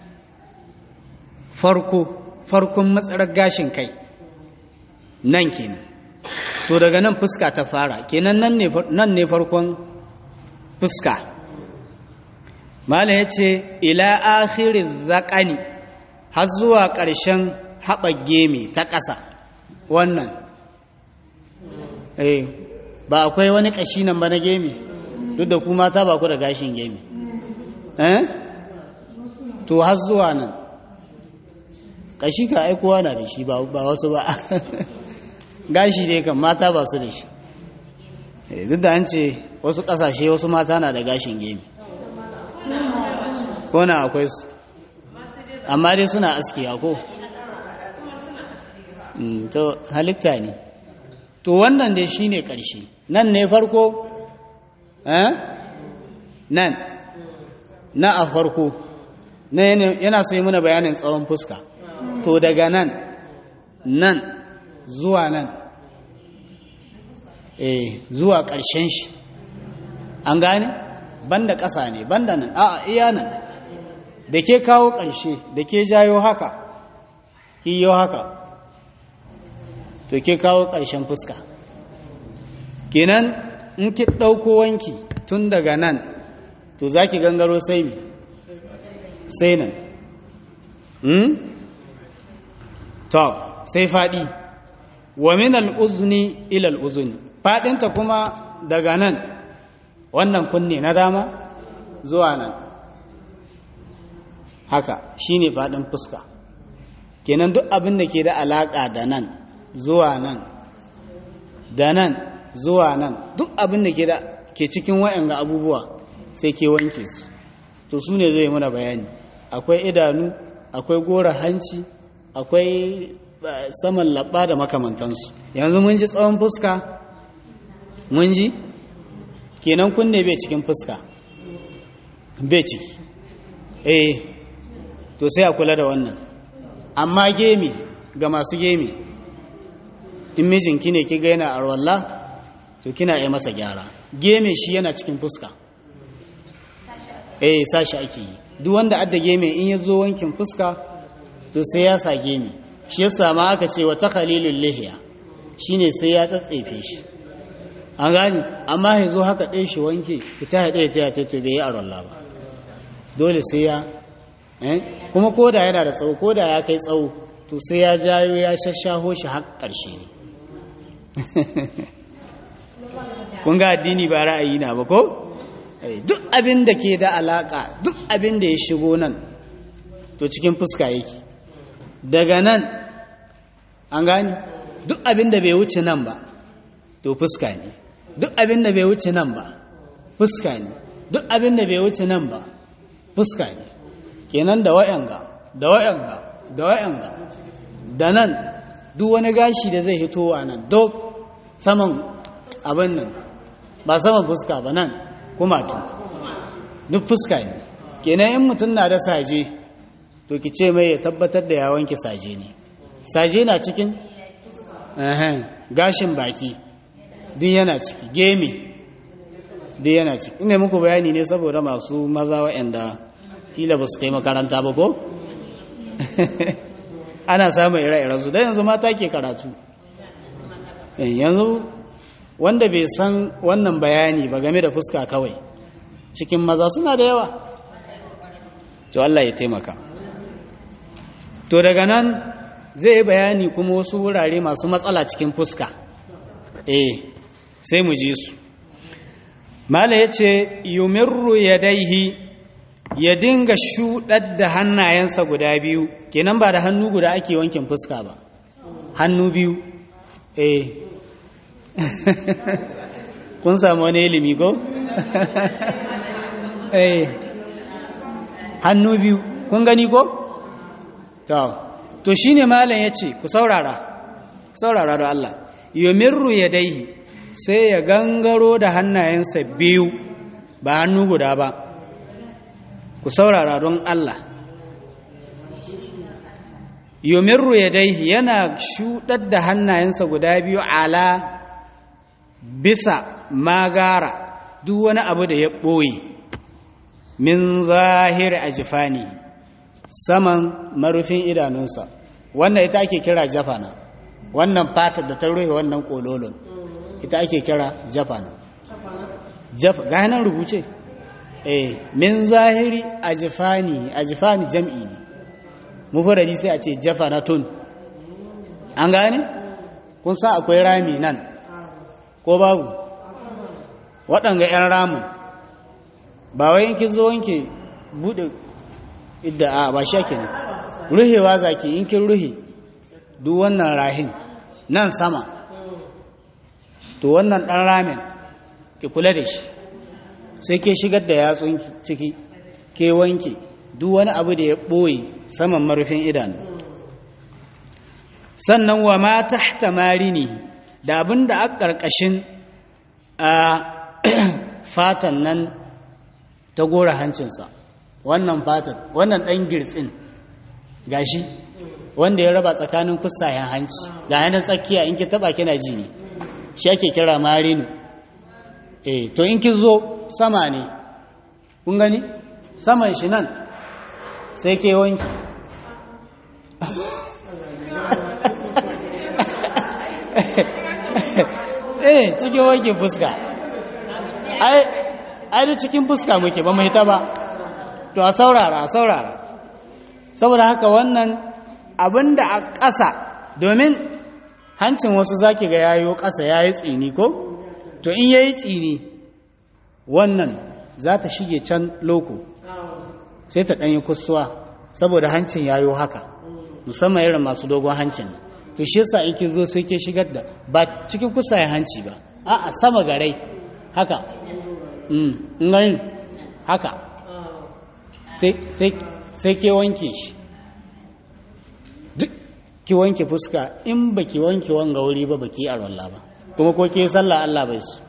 farko farkon matsarar gashin kai nan kenan to daga nan fuska ta fara kenan nan ne farkon fuska mala ya ce ila akhirin zaƙani har zuwa ƙarshen haɓar gemi ta ƙasa wannan eh ba akwai wani ƙashi nan ba na gemi duk da kuma ta ba ku da gashin gemi eh to har zuwa nan ƙashi ka aikowa na da shi ba wasu ba gashi dai kan mata ba su da shi duk da an ce wasu ƙasashe wasu mata na da gashin gemi ko na akwai su amma dai suna aski ko to halitta ne to wannan dai shine ƙarshe nan ne farko nan na a farko yana so yi muna bayanin tsawon fuska to daga nan nan zuwa nan eh zuwa ƙarshen shi an gane banda ƙasa ne banda nan a iya nan da ke kawo ƙarshe da ke jayo haka ki yi haka to ke kawo ƙarshen fuska kenan in ki ɗauko wanki tun daga nan to za ki gangaro sai mi sai nan to sai faɗi wa min al'uzuni ilal uzuni faɗinta kuma daga nan wannan kunne na dama zuwa nan haka shine faɗin fuska kenan duk abin da ke da alaƙa da nan zuwa nan da nan zuwa nan duk abin da ke da ke cikin wa'anga abubuwa sai ke wanke su to su ne zai muna bayani akwai idanu akwai gora hanci akwai saman labba da makamantansu yanzu mun ji tsawon fuska mun ji kenan kunne bai cikin fuska bai ciki eh to sai a kula da wannan amma gemi ga masu gemi in mijinki ne ki gaina a rawalla to kina yi masa gyara geme shi yana cikin fuska eh sashi ake yi duk wanda adda geme in ya zo wankin fuska to sai ya sa geme shi yasa ma aka ce wa takhalilul lihiya shine sai ya tsatsefe shi an gani amma ya zo haka ɗaya shi wanke ita ya ɗaya ta ta to bai yi arolla ba dole sai ya kuma koda yana da tsawo koda ya kai tsawo to sai ya jayo ya shashaho shi har ƙarshe ne kun ga addini ba ra'ayi na ba ko duk abin da ke da alaka duk abin da ya shigo nan to cikin fuska yake daga nan an gani duk abin da bai wuce nan ba to fuska ne duk abin da bai wuce nan ba fuska ne duk abin da bai wuce nan ba fuska ne kenan da wayanga da wayanga da wayanga da nan duk wani gashi da zai hito a nan duk saman abin nan ba saman fuska ba nan kuma tu duk fuska ne kenan in mutum na da saje to ki ce mai ya tabbatar da ya wanke saje ne saje na cikin gashin baki duk yana ciki gemi duk yana ciki ina muku bayani ne saboda masu maza waɗanda kila ba su kai makaranta ba ko ana samun ire-iren su don yanzu mata ke karatu yanzu wanda bai san wannan bayani ba game da fuska kawai cikin maza suna da yawa to Allah ya taimaka to daga nan zai yi bayani kuma wasu wurare masu matsala cikin fuska eh sai mu ji su mala ya ce yumirru ya daihi ya dinga shuɗar da hannayensa guda biyu kenan ba da hannu guda ake wankin fuska ba hannu biyu eh kun samu wani ilimi ko? eh hannu biyu kun gani ko? to shi ne malam ya ce ku saurara ku saurara da Allah yomirru ya daihi sai ya gangaro da hannayensa biyu ba hannu guda ba ku saurara don Allah yomirru ya daihi yana shuɗar da hannayensa guda biyu ala bisa magara duk wani abu da ya ɓoye min zahiri a jifani saman marufin idanunsa wannan ita ake kira jafana wannan fatar da ta rufe wannan kololon ita ake kira jafana jafa ga nan rubuce eh min zahiri a jifani a jifani jam'i ne mufurari sai a ce jafanatun an gane kun sa akwai rami nan ko babu waɗanga 'yan ramin ba wai yankin zo wanke buɗe idda a ba shi ake ne ruhewa zaki yankin ruhe duk wannan rahin nan sama to wannan ɗan ramin ki kula da shi sai ke shigar da yatsun ciki ke wanke duk wani abu da ya ɓoye saman marufin idanu sannan wa ma tahta marini da abin da a ƙarƙashin a fatan nan ta gora hancinsa wannan fatan wannan ɗan girtsin gashi wanda ya raba tsakanin kusayen hanci ga yanar tsakiya in ki taba kina ji ne shi ake kira marinu eh to in ki zo sama ne kun gani saman shi nan sai ke wanki eh cikin wankin fuska ai ai da cikin fuska muke ba mai ta ba to a saurara a saurara saboda haka wannan abin da a ƙasa domin hancin wasu zaki ga yayo ƙasa ya yi tsini ko to in ya yi tsini wannan za ta shige can loko sai ta ɗanyi kusuwa saboda hancin yayo haka musamman irin masu dogon hancin to shi yasa in ki zo sai ke shigar da ba cikin kusayen hanci ba a sama garai haka in gani haka sai ke wanke shi duk ki wanke fuska in ba ki wanke wanga wuri ba ba ki a rolla ba kuma ko ke sallah Allah bai su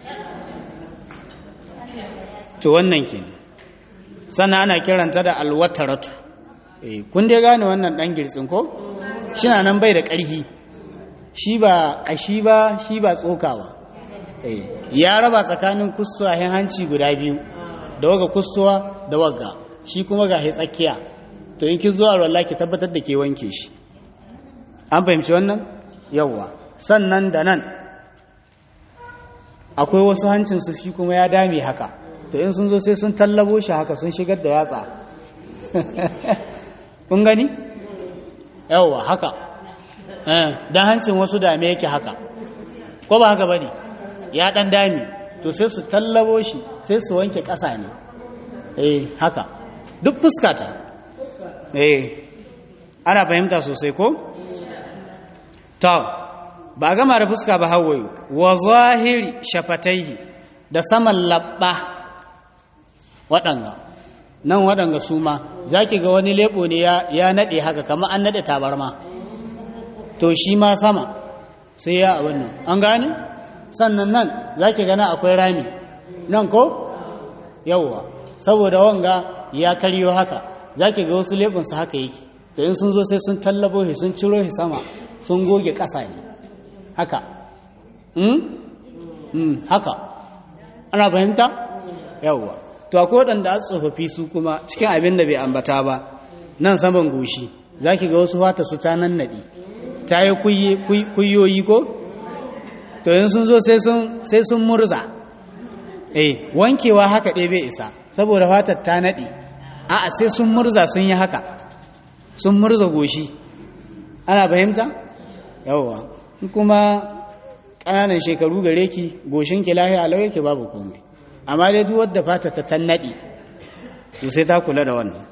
to wannan ke sannan ana kiranta da alwataratu eh kun dai gane wannan dan girtsin ko shina nan bai da ƙarfi shi ba ƙashi ba shi ba tsoka ba eh ya raba tsakanin kusuwa hanci guda biyu da waga kusuwa da waga shi kuma ga tsakiya to in kin zo a rolla ki tabbatar da ke wanke shi an fahimci wannan yawwa sannan da nan akwai wasu hancinsu shi kuma ya dame haka to in sun zo sai sun tallabo shi haka sun shigar da yatsa kun gani yawwa haka don hancin wasu dame yake haka ko ba haka ba ne ya ɗan dame to sai su tallabo shi sai su wanke ƙasa ne eh haka duk fuskata eh ana fahimta sosai ko ta ba gama da fuska ba hawaye wa zahiri shafataihi da saman labba waɗanga nan waɗanga su ma za ki ga wani leɓo ne ya naɗe haka kama an naɗe tabarma to shi ma sama sai ya abin nan an gane sannan nan za ki gana akwai rami nan ko yauwa saboda wanga ya karyo haka za ki ga wasu leɓinsu haka yake to in sun zo sai sun tallabo shi sun ciro shi sama sun goge ƙasa ne haka haka ana fahimta yawwa to akwai waɗanda a tsofaffi su kuma cikin abin da bai ambata ba nan saman goshi za ki ga wasu fata su ta nan naɗi ta yi kuyoyi ko to yin sun zo sai sun murza eh wankewa haka ɗaya bai isa saboda fatar ta naɗi a'a sai sun murza sun yi haka sun murza goshi ana fahimta yawwa kuma ƙananan shekaru gare ki goshin ki lahiya alau yake babu komai amma dai duk wadda fata ta tannaɗi to sai ta kula da wannan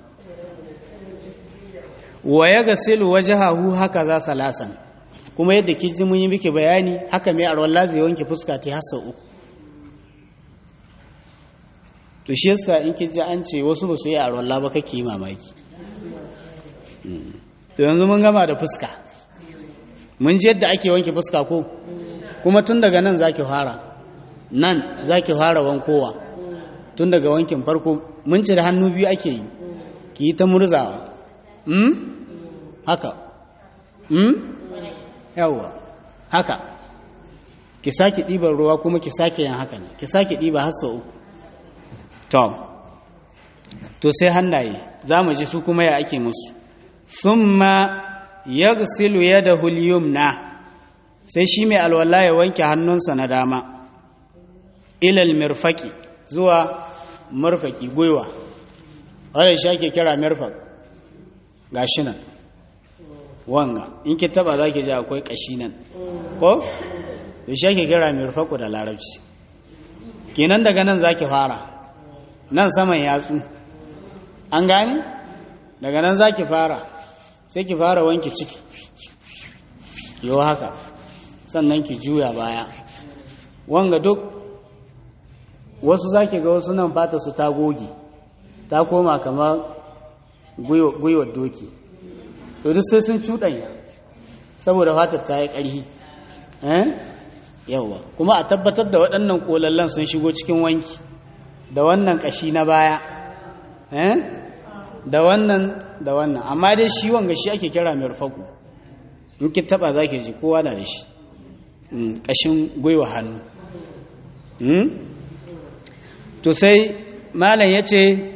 wa ya gasilu wajhahu haka za salasan kuma yadda ki ji mun yi miki bayani haka mai arwalla zai wanke fuska ta hasa uku to shi yasa in ki ji an ce wasu ba su yi arwalla ba kake yi mamaki to yanzu mun gama da fuska mun ji yadda ake wanke fuska ko kuma tun daga nan zaki fara nan zaki fara wankowa tun daga wankin farko mun ci da hannu biyu ake yi ki yi ta murzawa hmm? haka hmm? yawwa haka ki sake ɗiban ruwa kuma ki sake yin haka ne ki sake ɗiba har sau uku to to sai hannaye za mu ji su kuma ya ake musu summa yaghsilu yadahu al-yumna sai shi mai alwala ya wanke hannunsa na dama ilal mirfaki zuwa murfaki gwiwa wadda shi ake kira mirfak ga shi nan wanga in ki taba za ki ji akwai kashi nan ko da shi ake kira mirfaku da larabci kenan daga nan za ki fara nan saman yatsu an gani daga nan za ki fara sai ki fara wanke ciki yau haka sannan ki juya baya wanga duk wasu zaki ga wasu nan fata su ta goge ta koma kamar gwiwar doki to duk sai sun cuɗanya saboda fatar ta yi ƙarfi yawa kuma a tabbatar da waɗannan ƙolallan sun shigo cikin wanki da wannan ƙashi na baya da wannan da wannan amma dai shi wanga shi ake kira mai rufaku in ki taba za ki ji kowa na da shi ƙashin gwiwa hannu to sai malam ya ce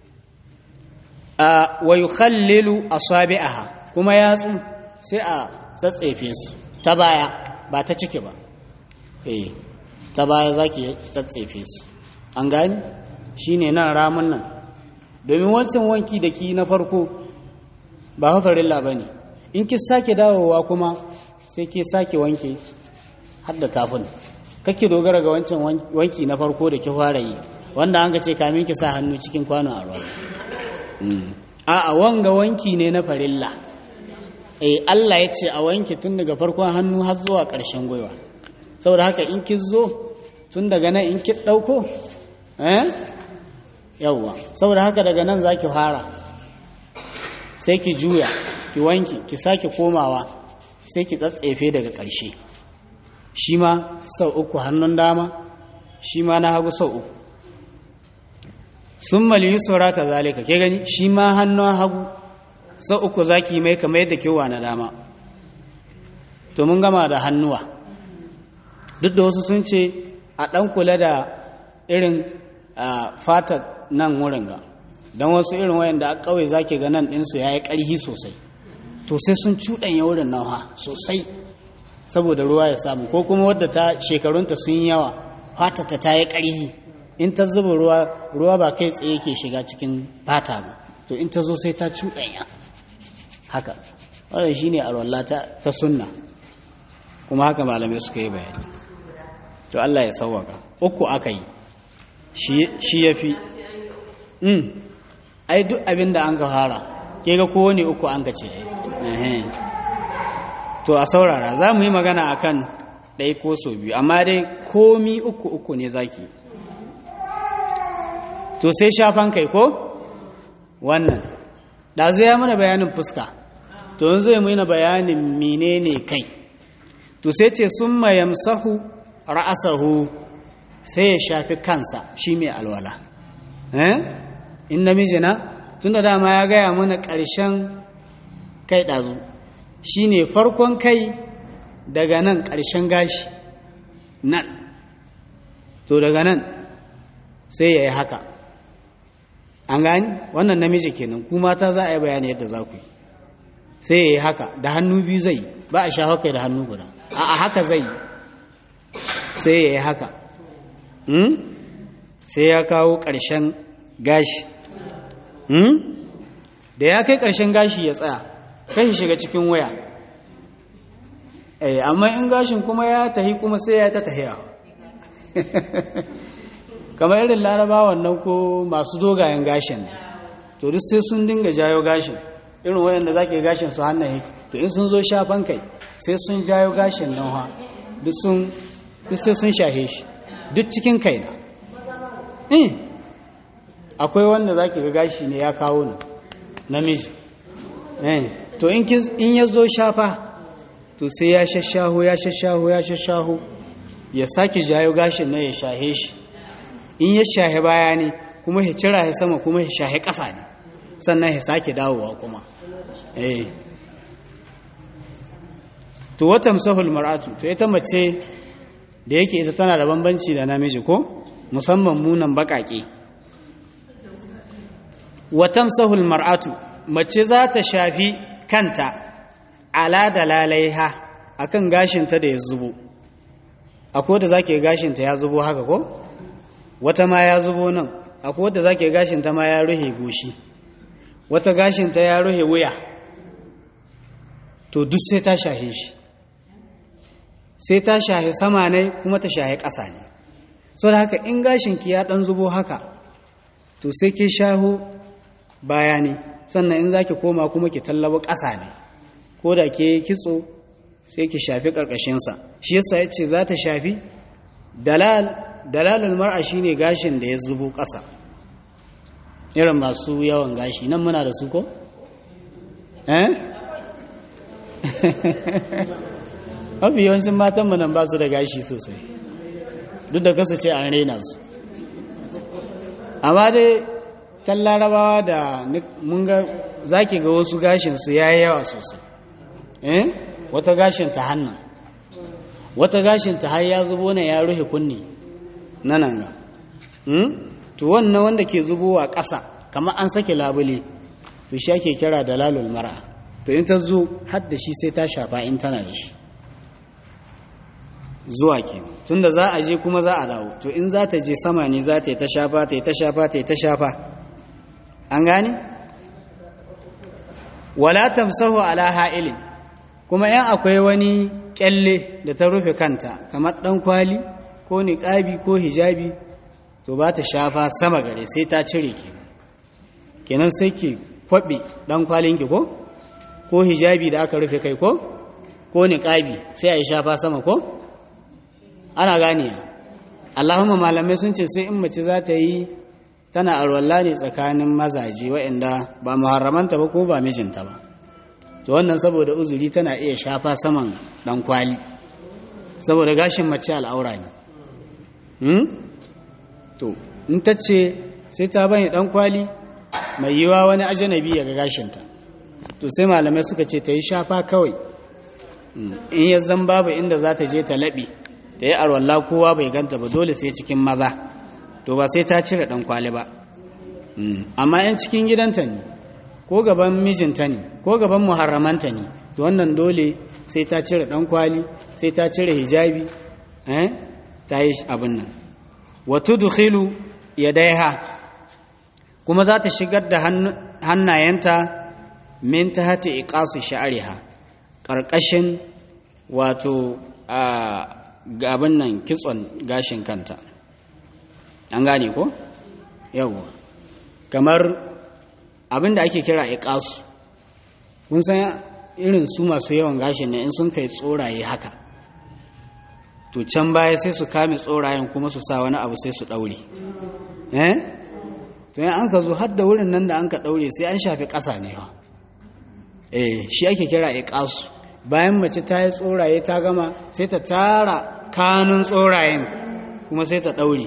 a wayu khallilu asabi'aha kuma yatsu sai a tsatsefe su ta baya ba ta ciki ba eh ta baya zaki tsatsefe su an gani shine nan ramun nan domin wancan wanki da ki na farko ba hafarilla ba ne in ki sake dawowa kuma sai ki sake wanke hadda tafin kake dogara ga wancan wanki na farko da ki fara yi wanda an ga ce kamin ki sa hannu cikin kwano a ruwa a a wanga wanki ne na farilla eh Allah ya ce a wanke tun daga farkon hannu har zuwa ƙarshen gwiwa saboda haka in ki zo tun daga nan in ki ɗauko eh yawwa saboda haka daga nan za ki fara sai ki juya ki wanki ki sake komawa sai ki tsatsefe daga ƙarshe shi ma sau uku hannun dama shi ma na hagu sau uku sun maliyu saura ka zalika ke gani shi ma hannun hagu sau uku za ki mai kamar yadda kewa na dama to mun gama da hannuwa duk da wasu sun ce a ɗan kula da irin fatar nan wurin ga don wasu irin wayanda a kawai zaki ga nan ɗinsu ya yi ƙarhi sosai to sai sun cuɗanya wurin nauha sosai saboda ruwa ya samu ko kuma wadda ta shekarunta sun yi yawa fatata ta yi ƙarhi in ta zuba ruwa ruwa ba kai tsaye ke shiga cikin fata ba to in ta zo sai ta cuɗanya haka wadda shi ne alwallah ta sunna kuma haka malamai suka yi bayani to Allah ya sauwaka uku aka yi shi ya fi ai duk abin da an ka fara ke ga kowane uku an ka ce to a saurara za mu yi magana a kan ɗaya ko so biyu amma dai komi uku uku ne zaki to sai shafan kai ko wannan ɗazu ya mana bayanin fuska to yanzu ya mana bayanin menene kai to sai ce sun mayamsahu ra'asahu sai ya shafi kansa shi mai alwala in namiji na tun da dama ya gaya mana ƙarshen kai ɗazu shi ne farkon kai daga nan ƙarshen gashi nan to daga nan sai ya yi haka an gani wannan namiji kenan ku mata za a yi bayani yadda za ku yi sai ya yi haka da hannu biyu zai ba a sha haka da hannu guda a haka zai sai ya yi haka sai ya kawo ƙarshen gashi da ya kai ƙarshen gashi ya tsaya kai shiga cikin waya amma in gashin kuma ya tahi kuma sai ya ta tahiya kamar irin larabawan nan ko masu dogayen gashin to duk sai sun dinga jayo gashin irin wayanda za ke gashin su hannun yake to in sun zo shafan kai sai sun jayo gashin nan ha duk sai sun shahe shi duk cikin kai na akwai wanda za ki ga gashi ne ya kawo ni namiji to in ya zo shafa to sai ya shashaho ya shashaho ya shashaho ya sake jayo gashin na ya shahe shi in ya shahe baya ne kuma ya cira ya sama kuma ya shahe ƙasa ne sannan ya sake dawowa kuma eh to watan sahul mar'atu to ita mace da yake ita tana da bambanci da namiji ko musamman munan baƙaƙe watan sahul mar'atu mace za ta shafi kanta ala da lalaiha akan gashinta da ya zubo akwai da zake gashinta ya zubo haka ko wata ma ya zubo nan akwai da zake gashinta ma ya ruhe goshi wata gashinta ya ruhe wuya to duk sai ta shahe shi sai ta shahe sama ne kuma ta shahe ƙasa ne so da haka in gashinki ya ɗan zubo haka to sai ke shaho baya ne sannan in za ki koma kuma ki tallaba ƙasa ne ko da ke kitso sai ki shafi ƙarƙashinsa shi yasa ya ce za ta shafi dalal dalalul mar'a shine gashin da ya zubo ƙasa irin masu yawan gashi nan muna da su ko eh mafi yawancin matan mu nan ba su da gashi sosai duk da kasu ce an raina su amma dai can larabawa da mun ga zaki ga wasu gashin su yayi yawa sosai eh wata gashin ta hannun wata gashin ta har ya zubo ne ya rufe kunni nanan ga to wannan wanda ke zubowa ƙasa kamar an sake labule to shi ake kira dalalul mar'a to in ta zo har da shi sai ta shafa in tana da shi zuwa ke tunda za a je kuma za a dawo to in za ta je sama ne za ta yi ta shafa ta yi ta shafa ta yi ta shafa an gane wala tamsahu ala ha'ilin kuma yan akwai wani kyalle da ta rufe kanta kamar dan kwali ko niqabi ko hijabi to ba ta shafa sama gare sai ta cire kenan kenan sai ki kwabe dan kwalin ki ko ko hijabi da aka rufe kai ko ko niqabi sai a yi shafa sama ko ana ganiya Allahumma malamai sun ce sai in mace za ta yi tana arwalla ne tsakanin mazaje waɗanda ba muharramanta ba ko ba mijinta ba to wannan saboda uzuri tana iya shafa saman dan kwali saboda gashin mace al'aura ne hmm? to in ta ce sai ta bani dan kwali mai yiwa wani ajanabi ya ga gashinta to sai malamai suka ce ta yi shafa kawai in ya zan babu inda za ta je ta laɓe ta yi arwalla kowa bai ganta ba dole sai cikin maza to ba sai ta cire dan kwali ba amma yan cikin gidanta ne ko gaban mijinta ne ko gaban muharramanta ne to wannan dole sai ta cire dan kwali sai ta cire hijabi eh ta yi abin nan wa tudkhilu yadaiha kuma za ta shigar da hannayenta min tahti iqasu sha'riha karkashin wato ga abin nan kitson gashin kanta an gane ko yawwa kamar abin da ake kira iqasu kun san irin su masu yawan gashin ne in sun kai tsoraye haka to can baya sai su kame tsorayen kuma su sa wani abu sai su daure eh to yan an ka zo har da wurin nan da an ka daure sai an shafi ƙasa ne wa eh shi ake kira iqasu bayan mace ta yi tsoraye ta gama sai ta tara kanun tsorayen kuma sai ta daure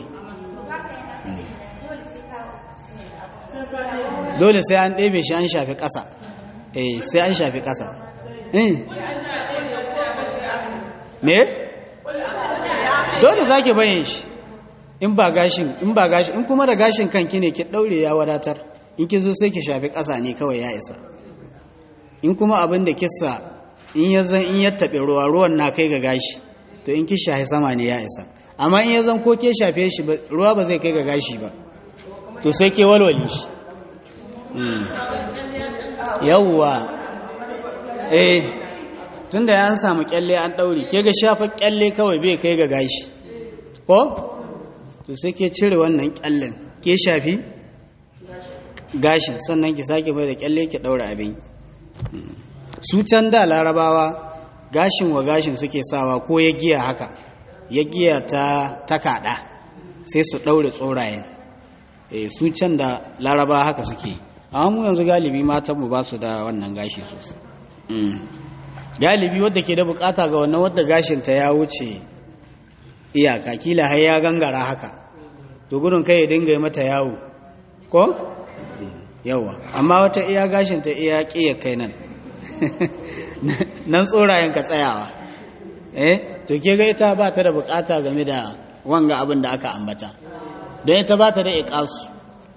dole sai an ɗebe shi an shafi ƙasa eh sai an shafi ƙasa me dole za ki bayan shi in ba gashin in ba gashin in kuma da gashin kanki ne ki ɗaure ya wadatar in ki zo sai ki shafi ƙasa ne kawai ya isa in kuma abin da kissa in ya zan in ya taɓe ruwa ruwan na kai ga gashi to in ki shafi sama ne ya isa amma in ya zan ko ke shafe shi ruwa ba zai kai ga gashi ba to sai ke walwale shi yawwa eh tunda ya samu kyalle an daure ke ga shafa kyalle kawai bai kai ga gashi ko to sai ke cire wannan kyallen ke shafi gashin sannan ki sake mai da kyalle ki daura abin su can da larabawa gashin wa gashin suke sawa ko ya giya haka ya giya ta takada sai su daure tsorayen eh su can da larabawa haka suke yi amma mu yanzu galibi matanmu ba su da wannan gashi sosai galibi wadda ke da bukata ga wannan wadda gashinta ya wuce iyaka kila har ya gangara haka to gudun kai ya dinga mata yawo ko yawa amma wata iya gashinta iya ƙiya kai nan nan tsorayen ka tsayawa eh to ke ga ita ba ta da bukata game da wanga abin da aka ambata don ita ba ta da iƙasu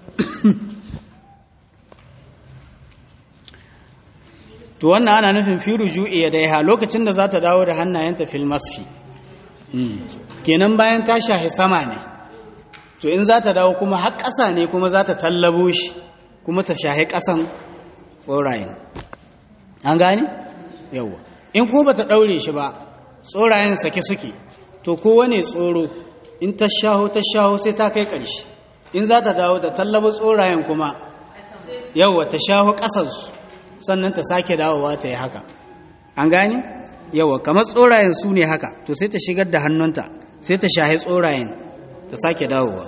to wannan ana nufin fi ruju'i ya daiha lokacin da za ta dawo da hannayenta fil masfi kenan bayan ta shahi sama ne to in za ta dawo kuma har ƙasa ne kuma za ta tallabo shi kuma ta shahi ƙasan tsorayen an gane yawwa in kuma ba ta ɗaure shi ba tsorayen sake suke to kowane tsoro in ta shaho ta shaho sai ta kai ƙarshe in za ta dawo ta tallabo tsorayen kuma yawwa ta shaho ƙasansu sannan ta sake dawowa ta yi haka an gane yawa kamar tsorayen su ne haka to sai ta shigar da hannunta sai ta shahi tsorayen ta sake dawowa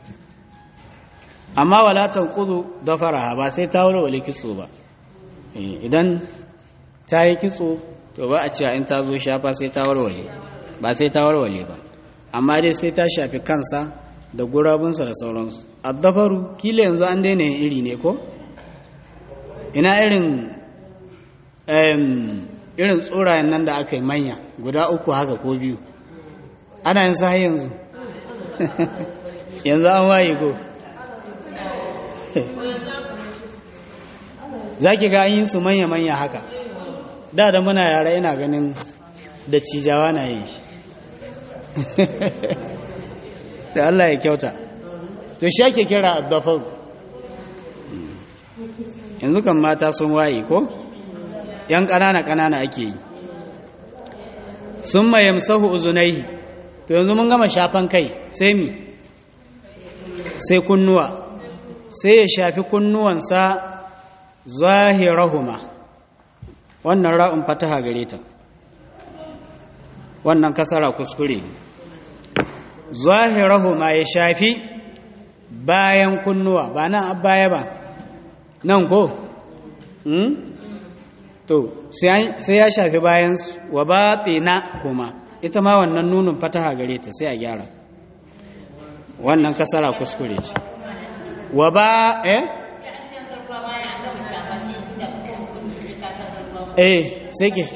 amma walatan kudu da faraha ba sai ta warware kitso ba idan ta yi kitso to ba a cewa in ta zo shafa sai ta warware ba sai ta warware ba amma dai sai ta shafi kansa da gurabunsa da sauransu addafaru kila yanzu an daina yin iri ne ko ina irin irin tsorayen nan da aka yi manya guda uku haka ko biyu ana yin sa yanzu yanzu an waye ko za ki ga an yi su manya-manya haka da da muna yara ina ganin da cijawa na yi da Allah ya kyauta to shi ake kira addafar yanzu kan mata sun waye ko yan ƙanana-ƙanana ake yi sun mayamsahu uzunai to yanzu mun gama shafan kai sai mi sai kunnuwa sai ya shafi kunnuwansa zahirahuma wannan ra'un fataha gare ta wannan kasara kuskure zahirahuma ya shafi bayan kunnuwa ba nan baya ba nan ko to sai ya shafi bayan wa batina kuma ita ma wannan nunin fataha gare ta sai a gyara wannan kasara kuskure ce wa ba eh eh sai ki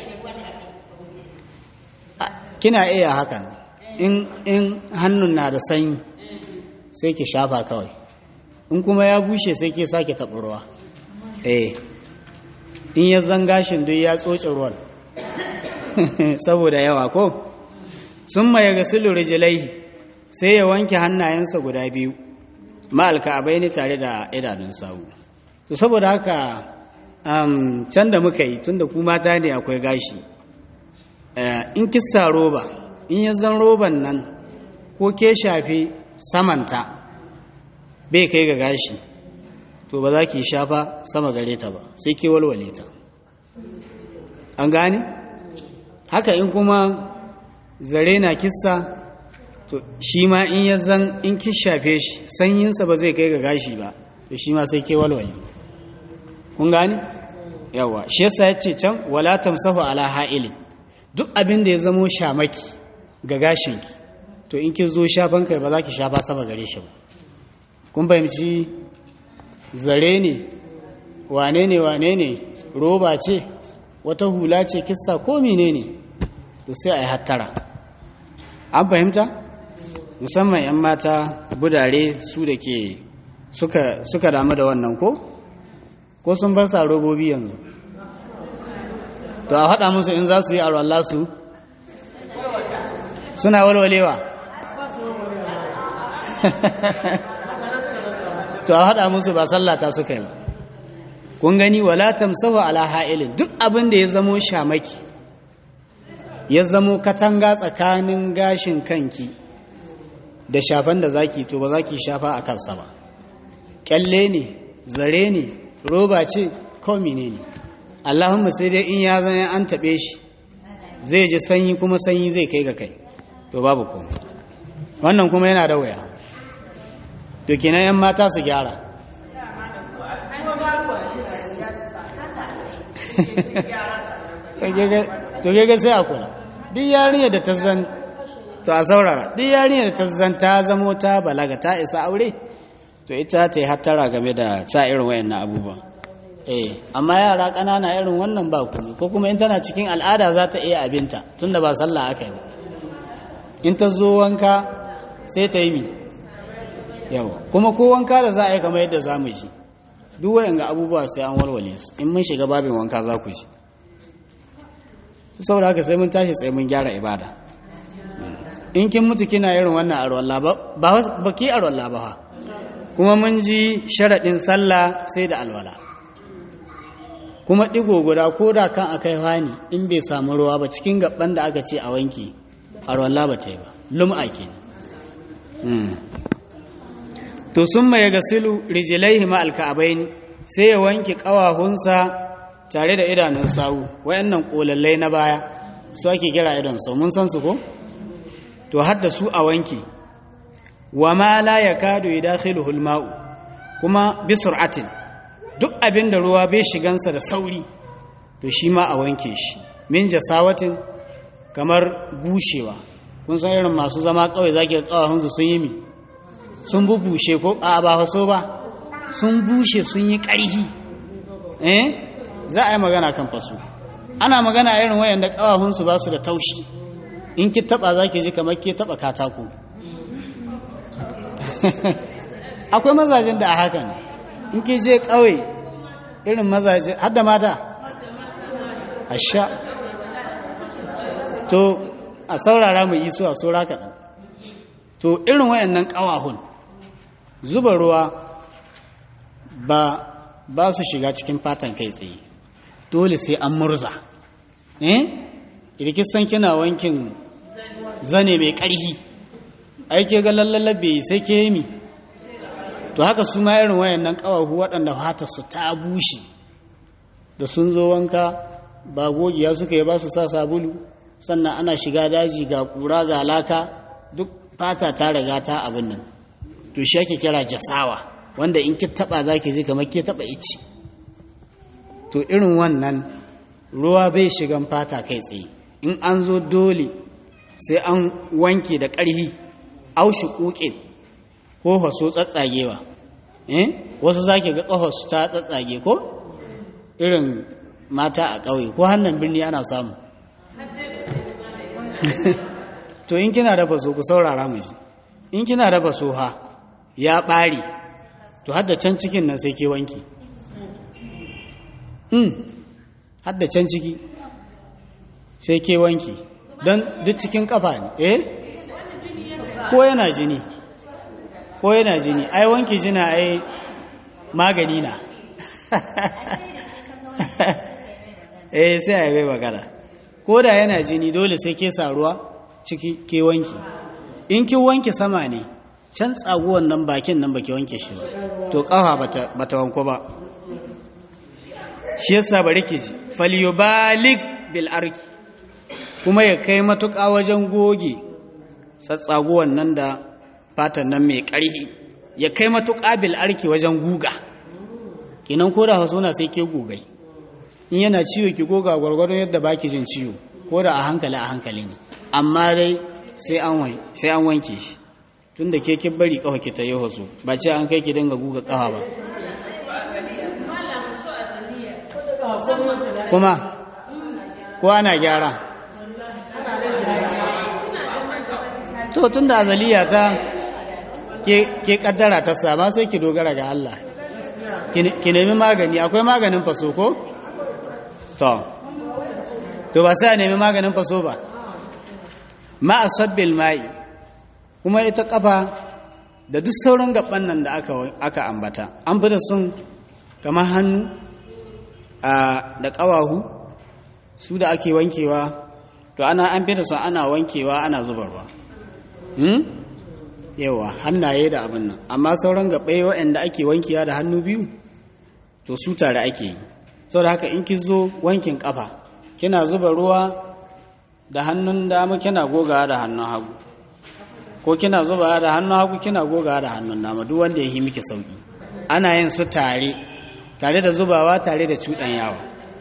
kina iya hakan in in hannun na da sanyi sai ki shafa kawai in kuma ya bushe sai ki sake taɓa ruwa eh in ya zangashin duk ya tsoce ruwan saboda yawa ko sun maye gasilu rijilai sai ya wanke hannayensa guda biyu ma'alka abai ne tare da idanun sawu to saboda haka um, can da muka yi tun da ku mata ne akwai gashi uh, in kissa roba in ya zan roban nan ko ke shafi samanta bai kai ga gashi to ba za ki shafa sama gare ta ba sai ke walwale ta an gane haka in kuma zare na kissa to shi ma in ya zan in ki shafe shi sanyinsa ba zai kai ga gashi ba to shi ma sai ke walwale kun gane yawa shi yasa ya ce can wala tamsahu ala ha'ilin duk abin da ya zamo shamaki ga gashinki to in ki zo shafan kai ba za ki shafa sama gare shi ba kun fahimci zare ne wane ne wane ne roba ce wata hula ce kissa ko mene ne to sai a yi hattara an fahimta musamman 'yan mata budare su da ke suka, suka damu da wannan ko ko sun bar sa robobi yanzu to a haɗa musu in za su yi arwallah su suna walwalewa to a haɗa musu ba sallata suka yi ba kun gani wala tamsahu ala ha'ilin duk abin da ya zamo shamaki ya zamo katanga tsakanin gashin kanki da shafan da zaki to ba zaki shafa a kansa ba kyalle ne zare ne roba ce komi ne ne allahumma sai dai in ya zane an taɓe shi zai ji sanyi kuma sanyi zai kai ga kai to babu ko wannan kuma yana da wuya to kenan yan mata su gyara to ga sai a kula duk yarinya da ta zan to a saurara duk yarinya da ta zan ta zamo ta balaga ta isa aure to ita ta yi hattara game da sa irin wayannan abubuwan eh amma yara ƙanana irin wannan ba kuma ko kuma in tana cikin al'ada za ta iya abinta tunda ba sallah aka yi ba in ta zo wanka sai ta yi mi yawa kuma ko wanka da za a yi kamar yadda za mu ji duk wayan ga abubuwa sai an walwale su in mun shiga babin wanka za ku ji saboda haka sai mun tashi tsaye mun gyara ibada in kin mutu kina irin wannan arwalla ba ba ki arwalla ba kuma mun ji sharaɗin sallah sai da alwala kuma ɗigo guda ko da kan akai hani in bai samu ruwa ba cikin gaban da aka ce a wanki arwalla ba ta yi ba lum'a ke to sun mai gasilu rijilaihi ma alka'abain sai ya wanke ƙawahunsa tare da idanun sawu wayannan kolallai na baya su ake kira idan sau mun san su ko to hadda su a wanke wa ma la yakadu yadkhiluhu al-ma'u kuma bi sur'atin duk abin da ruwa bai shigansa da sauri to shi ma a wanke shi min jasawatin kamar bushewa kun san irin masu zama kawai zaki ga kawahunsu sun yi mi sun bubushe ko a ba haso ba sun bushe sun yi ƙarhi eh za a yi magana kan faso ana magana irin wayan da kawahunsu ba su da taushi in ki taba za ki ji kamar ki taba katako akwai mazajen da a hakan in ki je kawai irin mazaje har da mata a sha to a saurara mu iso a saura kaɗan to irin wayannan ƙawahun zuba ruwa ba ba su shiga cikin fatan kai tsaye dole sai an murza eh san kina wankin zane mai ƙarfi aike ga lallabe sai ke yi to haka su ma irin wayannan ƙawahu waɗanda fata su ta bushe da sun zo wanka ba gogiya suka yi ba su sa sabulu sannan ana shiga daji ga ƙura ga laka duk fata ta riga ta abin nan to shi ake kira jasawa wanda in ki taba zaki ji kamar ki taba ici to irin wannan ruwa bai shigan fata kai tsaye in an zo dole sai an wanke da ƙarhi aushi kuke ko haso tsatsagewa eh wasu zaki ga ƙafasu ta tsatsage ko irin mata a ƙauye ko hannun birni ana samu to in kina da faso ku saurara mu ji in kina da faso ha ya ɓare to hadda can cikin nan sai ke wanki hmm hadda can ciki sai ke wanki don duk cikin kafa ne eh ko yana jini ko yana jini ai wanki jina ai magani na eh sai a yi magana ko da yana jini dole sai ke sa ruwa ciki ke wanki in ki wanke sama ne can tsaguwan nan bakin nan baki wanke shi ba to kafa bata bata wanko ba shi yasa bari ki ji falyubalik bil arki kuma ya kai matuƙa wajen goge tsatsaguwan nan da fatan nan mai ƙarfi ya kai matuƙa bil arki wajen guga kinan ko da hasuna sai ke gugai in yana ciwo ki goga gwargwadon yadda baki jin ciwo ko da a hankali a hankali ne amma dai sai an sai an wanke shi tunda ke kin bari kafa ki ta yi haso ba ce an kai ki dinga guga kafa ba kuma ko ana gyara to tunda azaliya ta ke kaddara ta sama sai ki dogara ga Allah ki nemi magani akwai maganin faso ko to to ba sai a nemi maganin faso ba ma asabbil mai kuma ita kafa da duk sauran gaban nan da aka aka ambata an fi da sun kamar hannu da ƙawahu su da ake wankewa to ana an fi da sun ana wankewa ana zubarwa yawa hannaye da abin nan amma sauran gaɓai waɗanda ake wankewa da hannu biyu to su tare ake yi sau da haka in ki zo wankin ƙafa kina zuba ruwa da hannun dama kina gogawa da hannun hagu ko kina zuba da hannun hagu kina gogawa da hannun dama duk wanda ya yi miki sauki ana yin su tare tare da zubawa tare da cuɗan yawa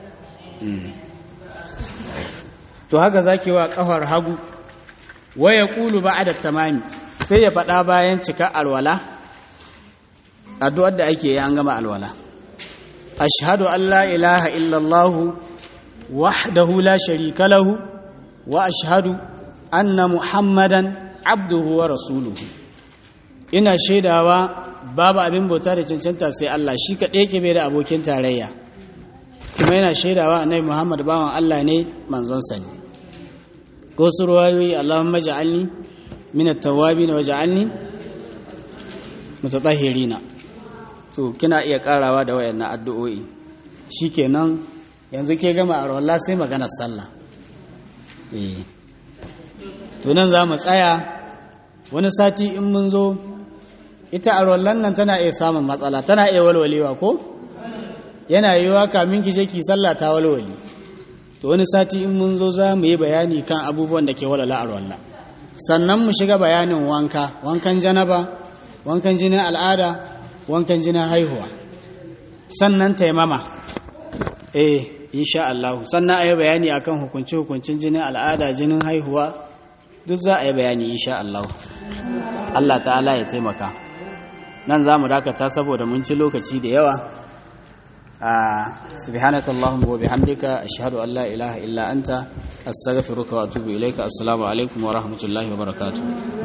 to haka zaki wa ƙafar hagu waya kulu ba da tamami sai ya faɗa bayan cika alwala addu'ar da ake yi an gama alwala ashhadu an la ilaha illallah wahdahu la sharika lahu wa ashhadu anna muhammadan abduhu wa rasuluhu ina shaidawa babu abin bauta da cancanta sai Allah shi kaɗai ke bai da abokin tarayya kuma yana shaidawa annabi muhammad bawan Allah ne manzonsa ne ko su ruwayoyi Allahumma ja'alni min at-tawwabin wa ja'alni mutatahhirina to kina iya karawa da wayannan addu'o'i shikenan yanzu ke gama a rawalla sai maganar sallah eh to nan za mu tsaya wani sati in mun zo ita a rawallan nan tana iya samun matsala tana iya walwalewa ko yana yiwuwa kamin ki je ki sallah ta walwale to wani sati in mun zo za mu yi bayani kan abubuwan da ke walwala a rawalla sannan mu shiga bayanin wanka wankan janaba wankan jinin al'ada wankan jinin haihuwa sannan taimama eh insha Allah sannan a yi bayani akan hukunci hukuncin jinin al'ada jinin haihuwa duk za a yi bayani insha Allah Allah ta'ala ya taimaka nan za mu dakata saboda mun ci lokaci da yawa سبحانك اللهم وبحمدك أشهد أن لا إله إلا أنت أستغفرك وأتوب إليك السلام عليكم ورحمة الله وبركاته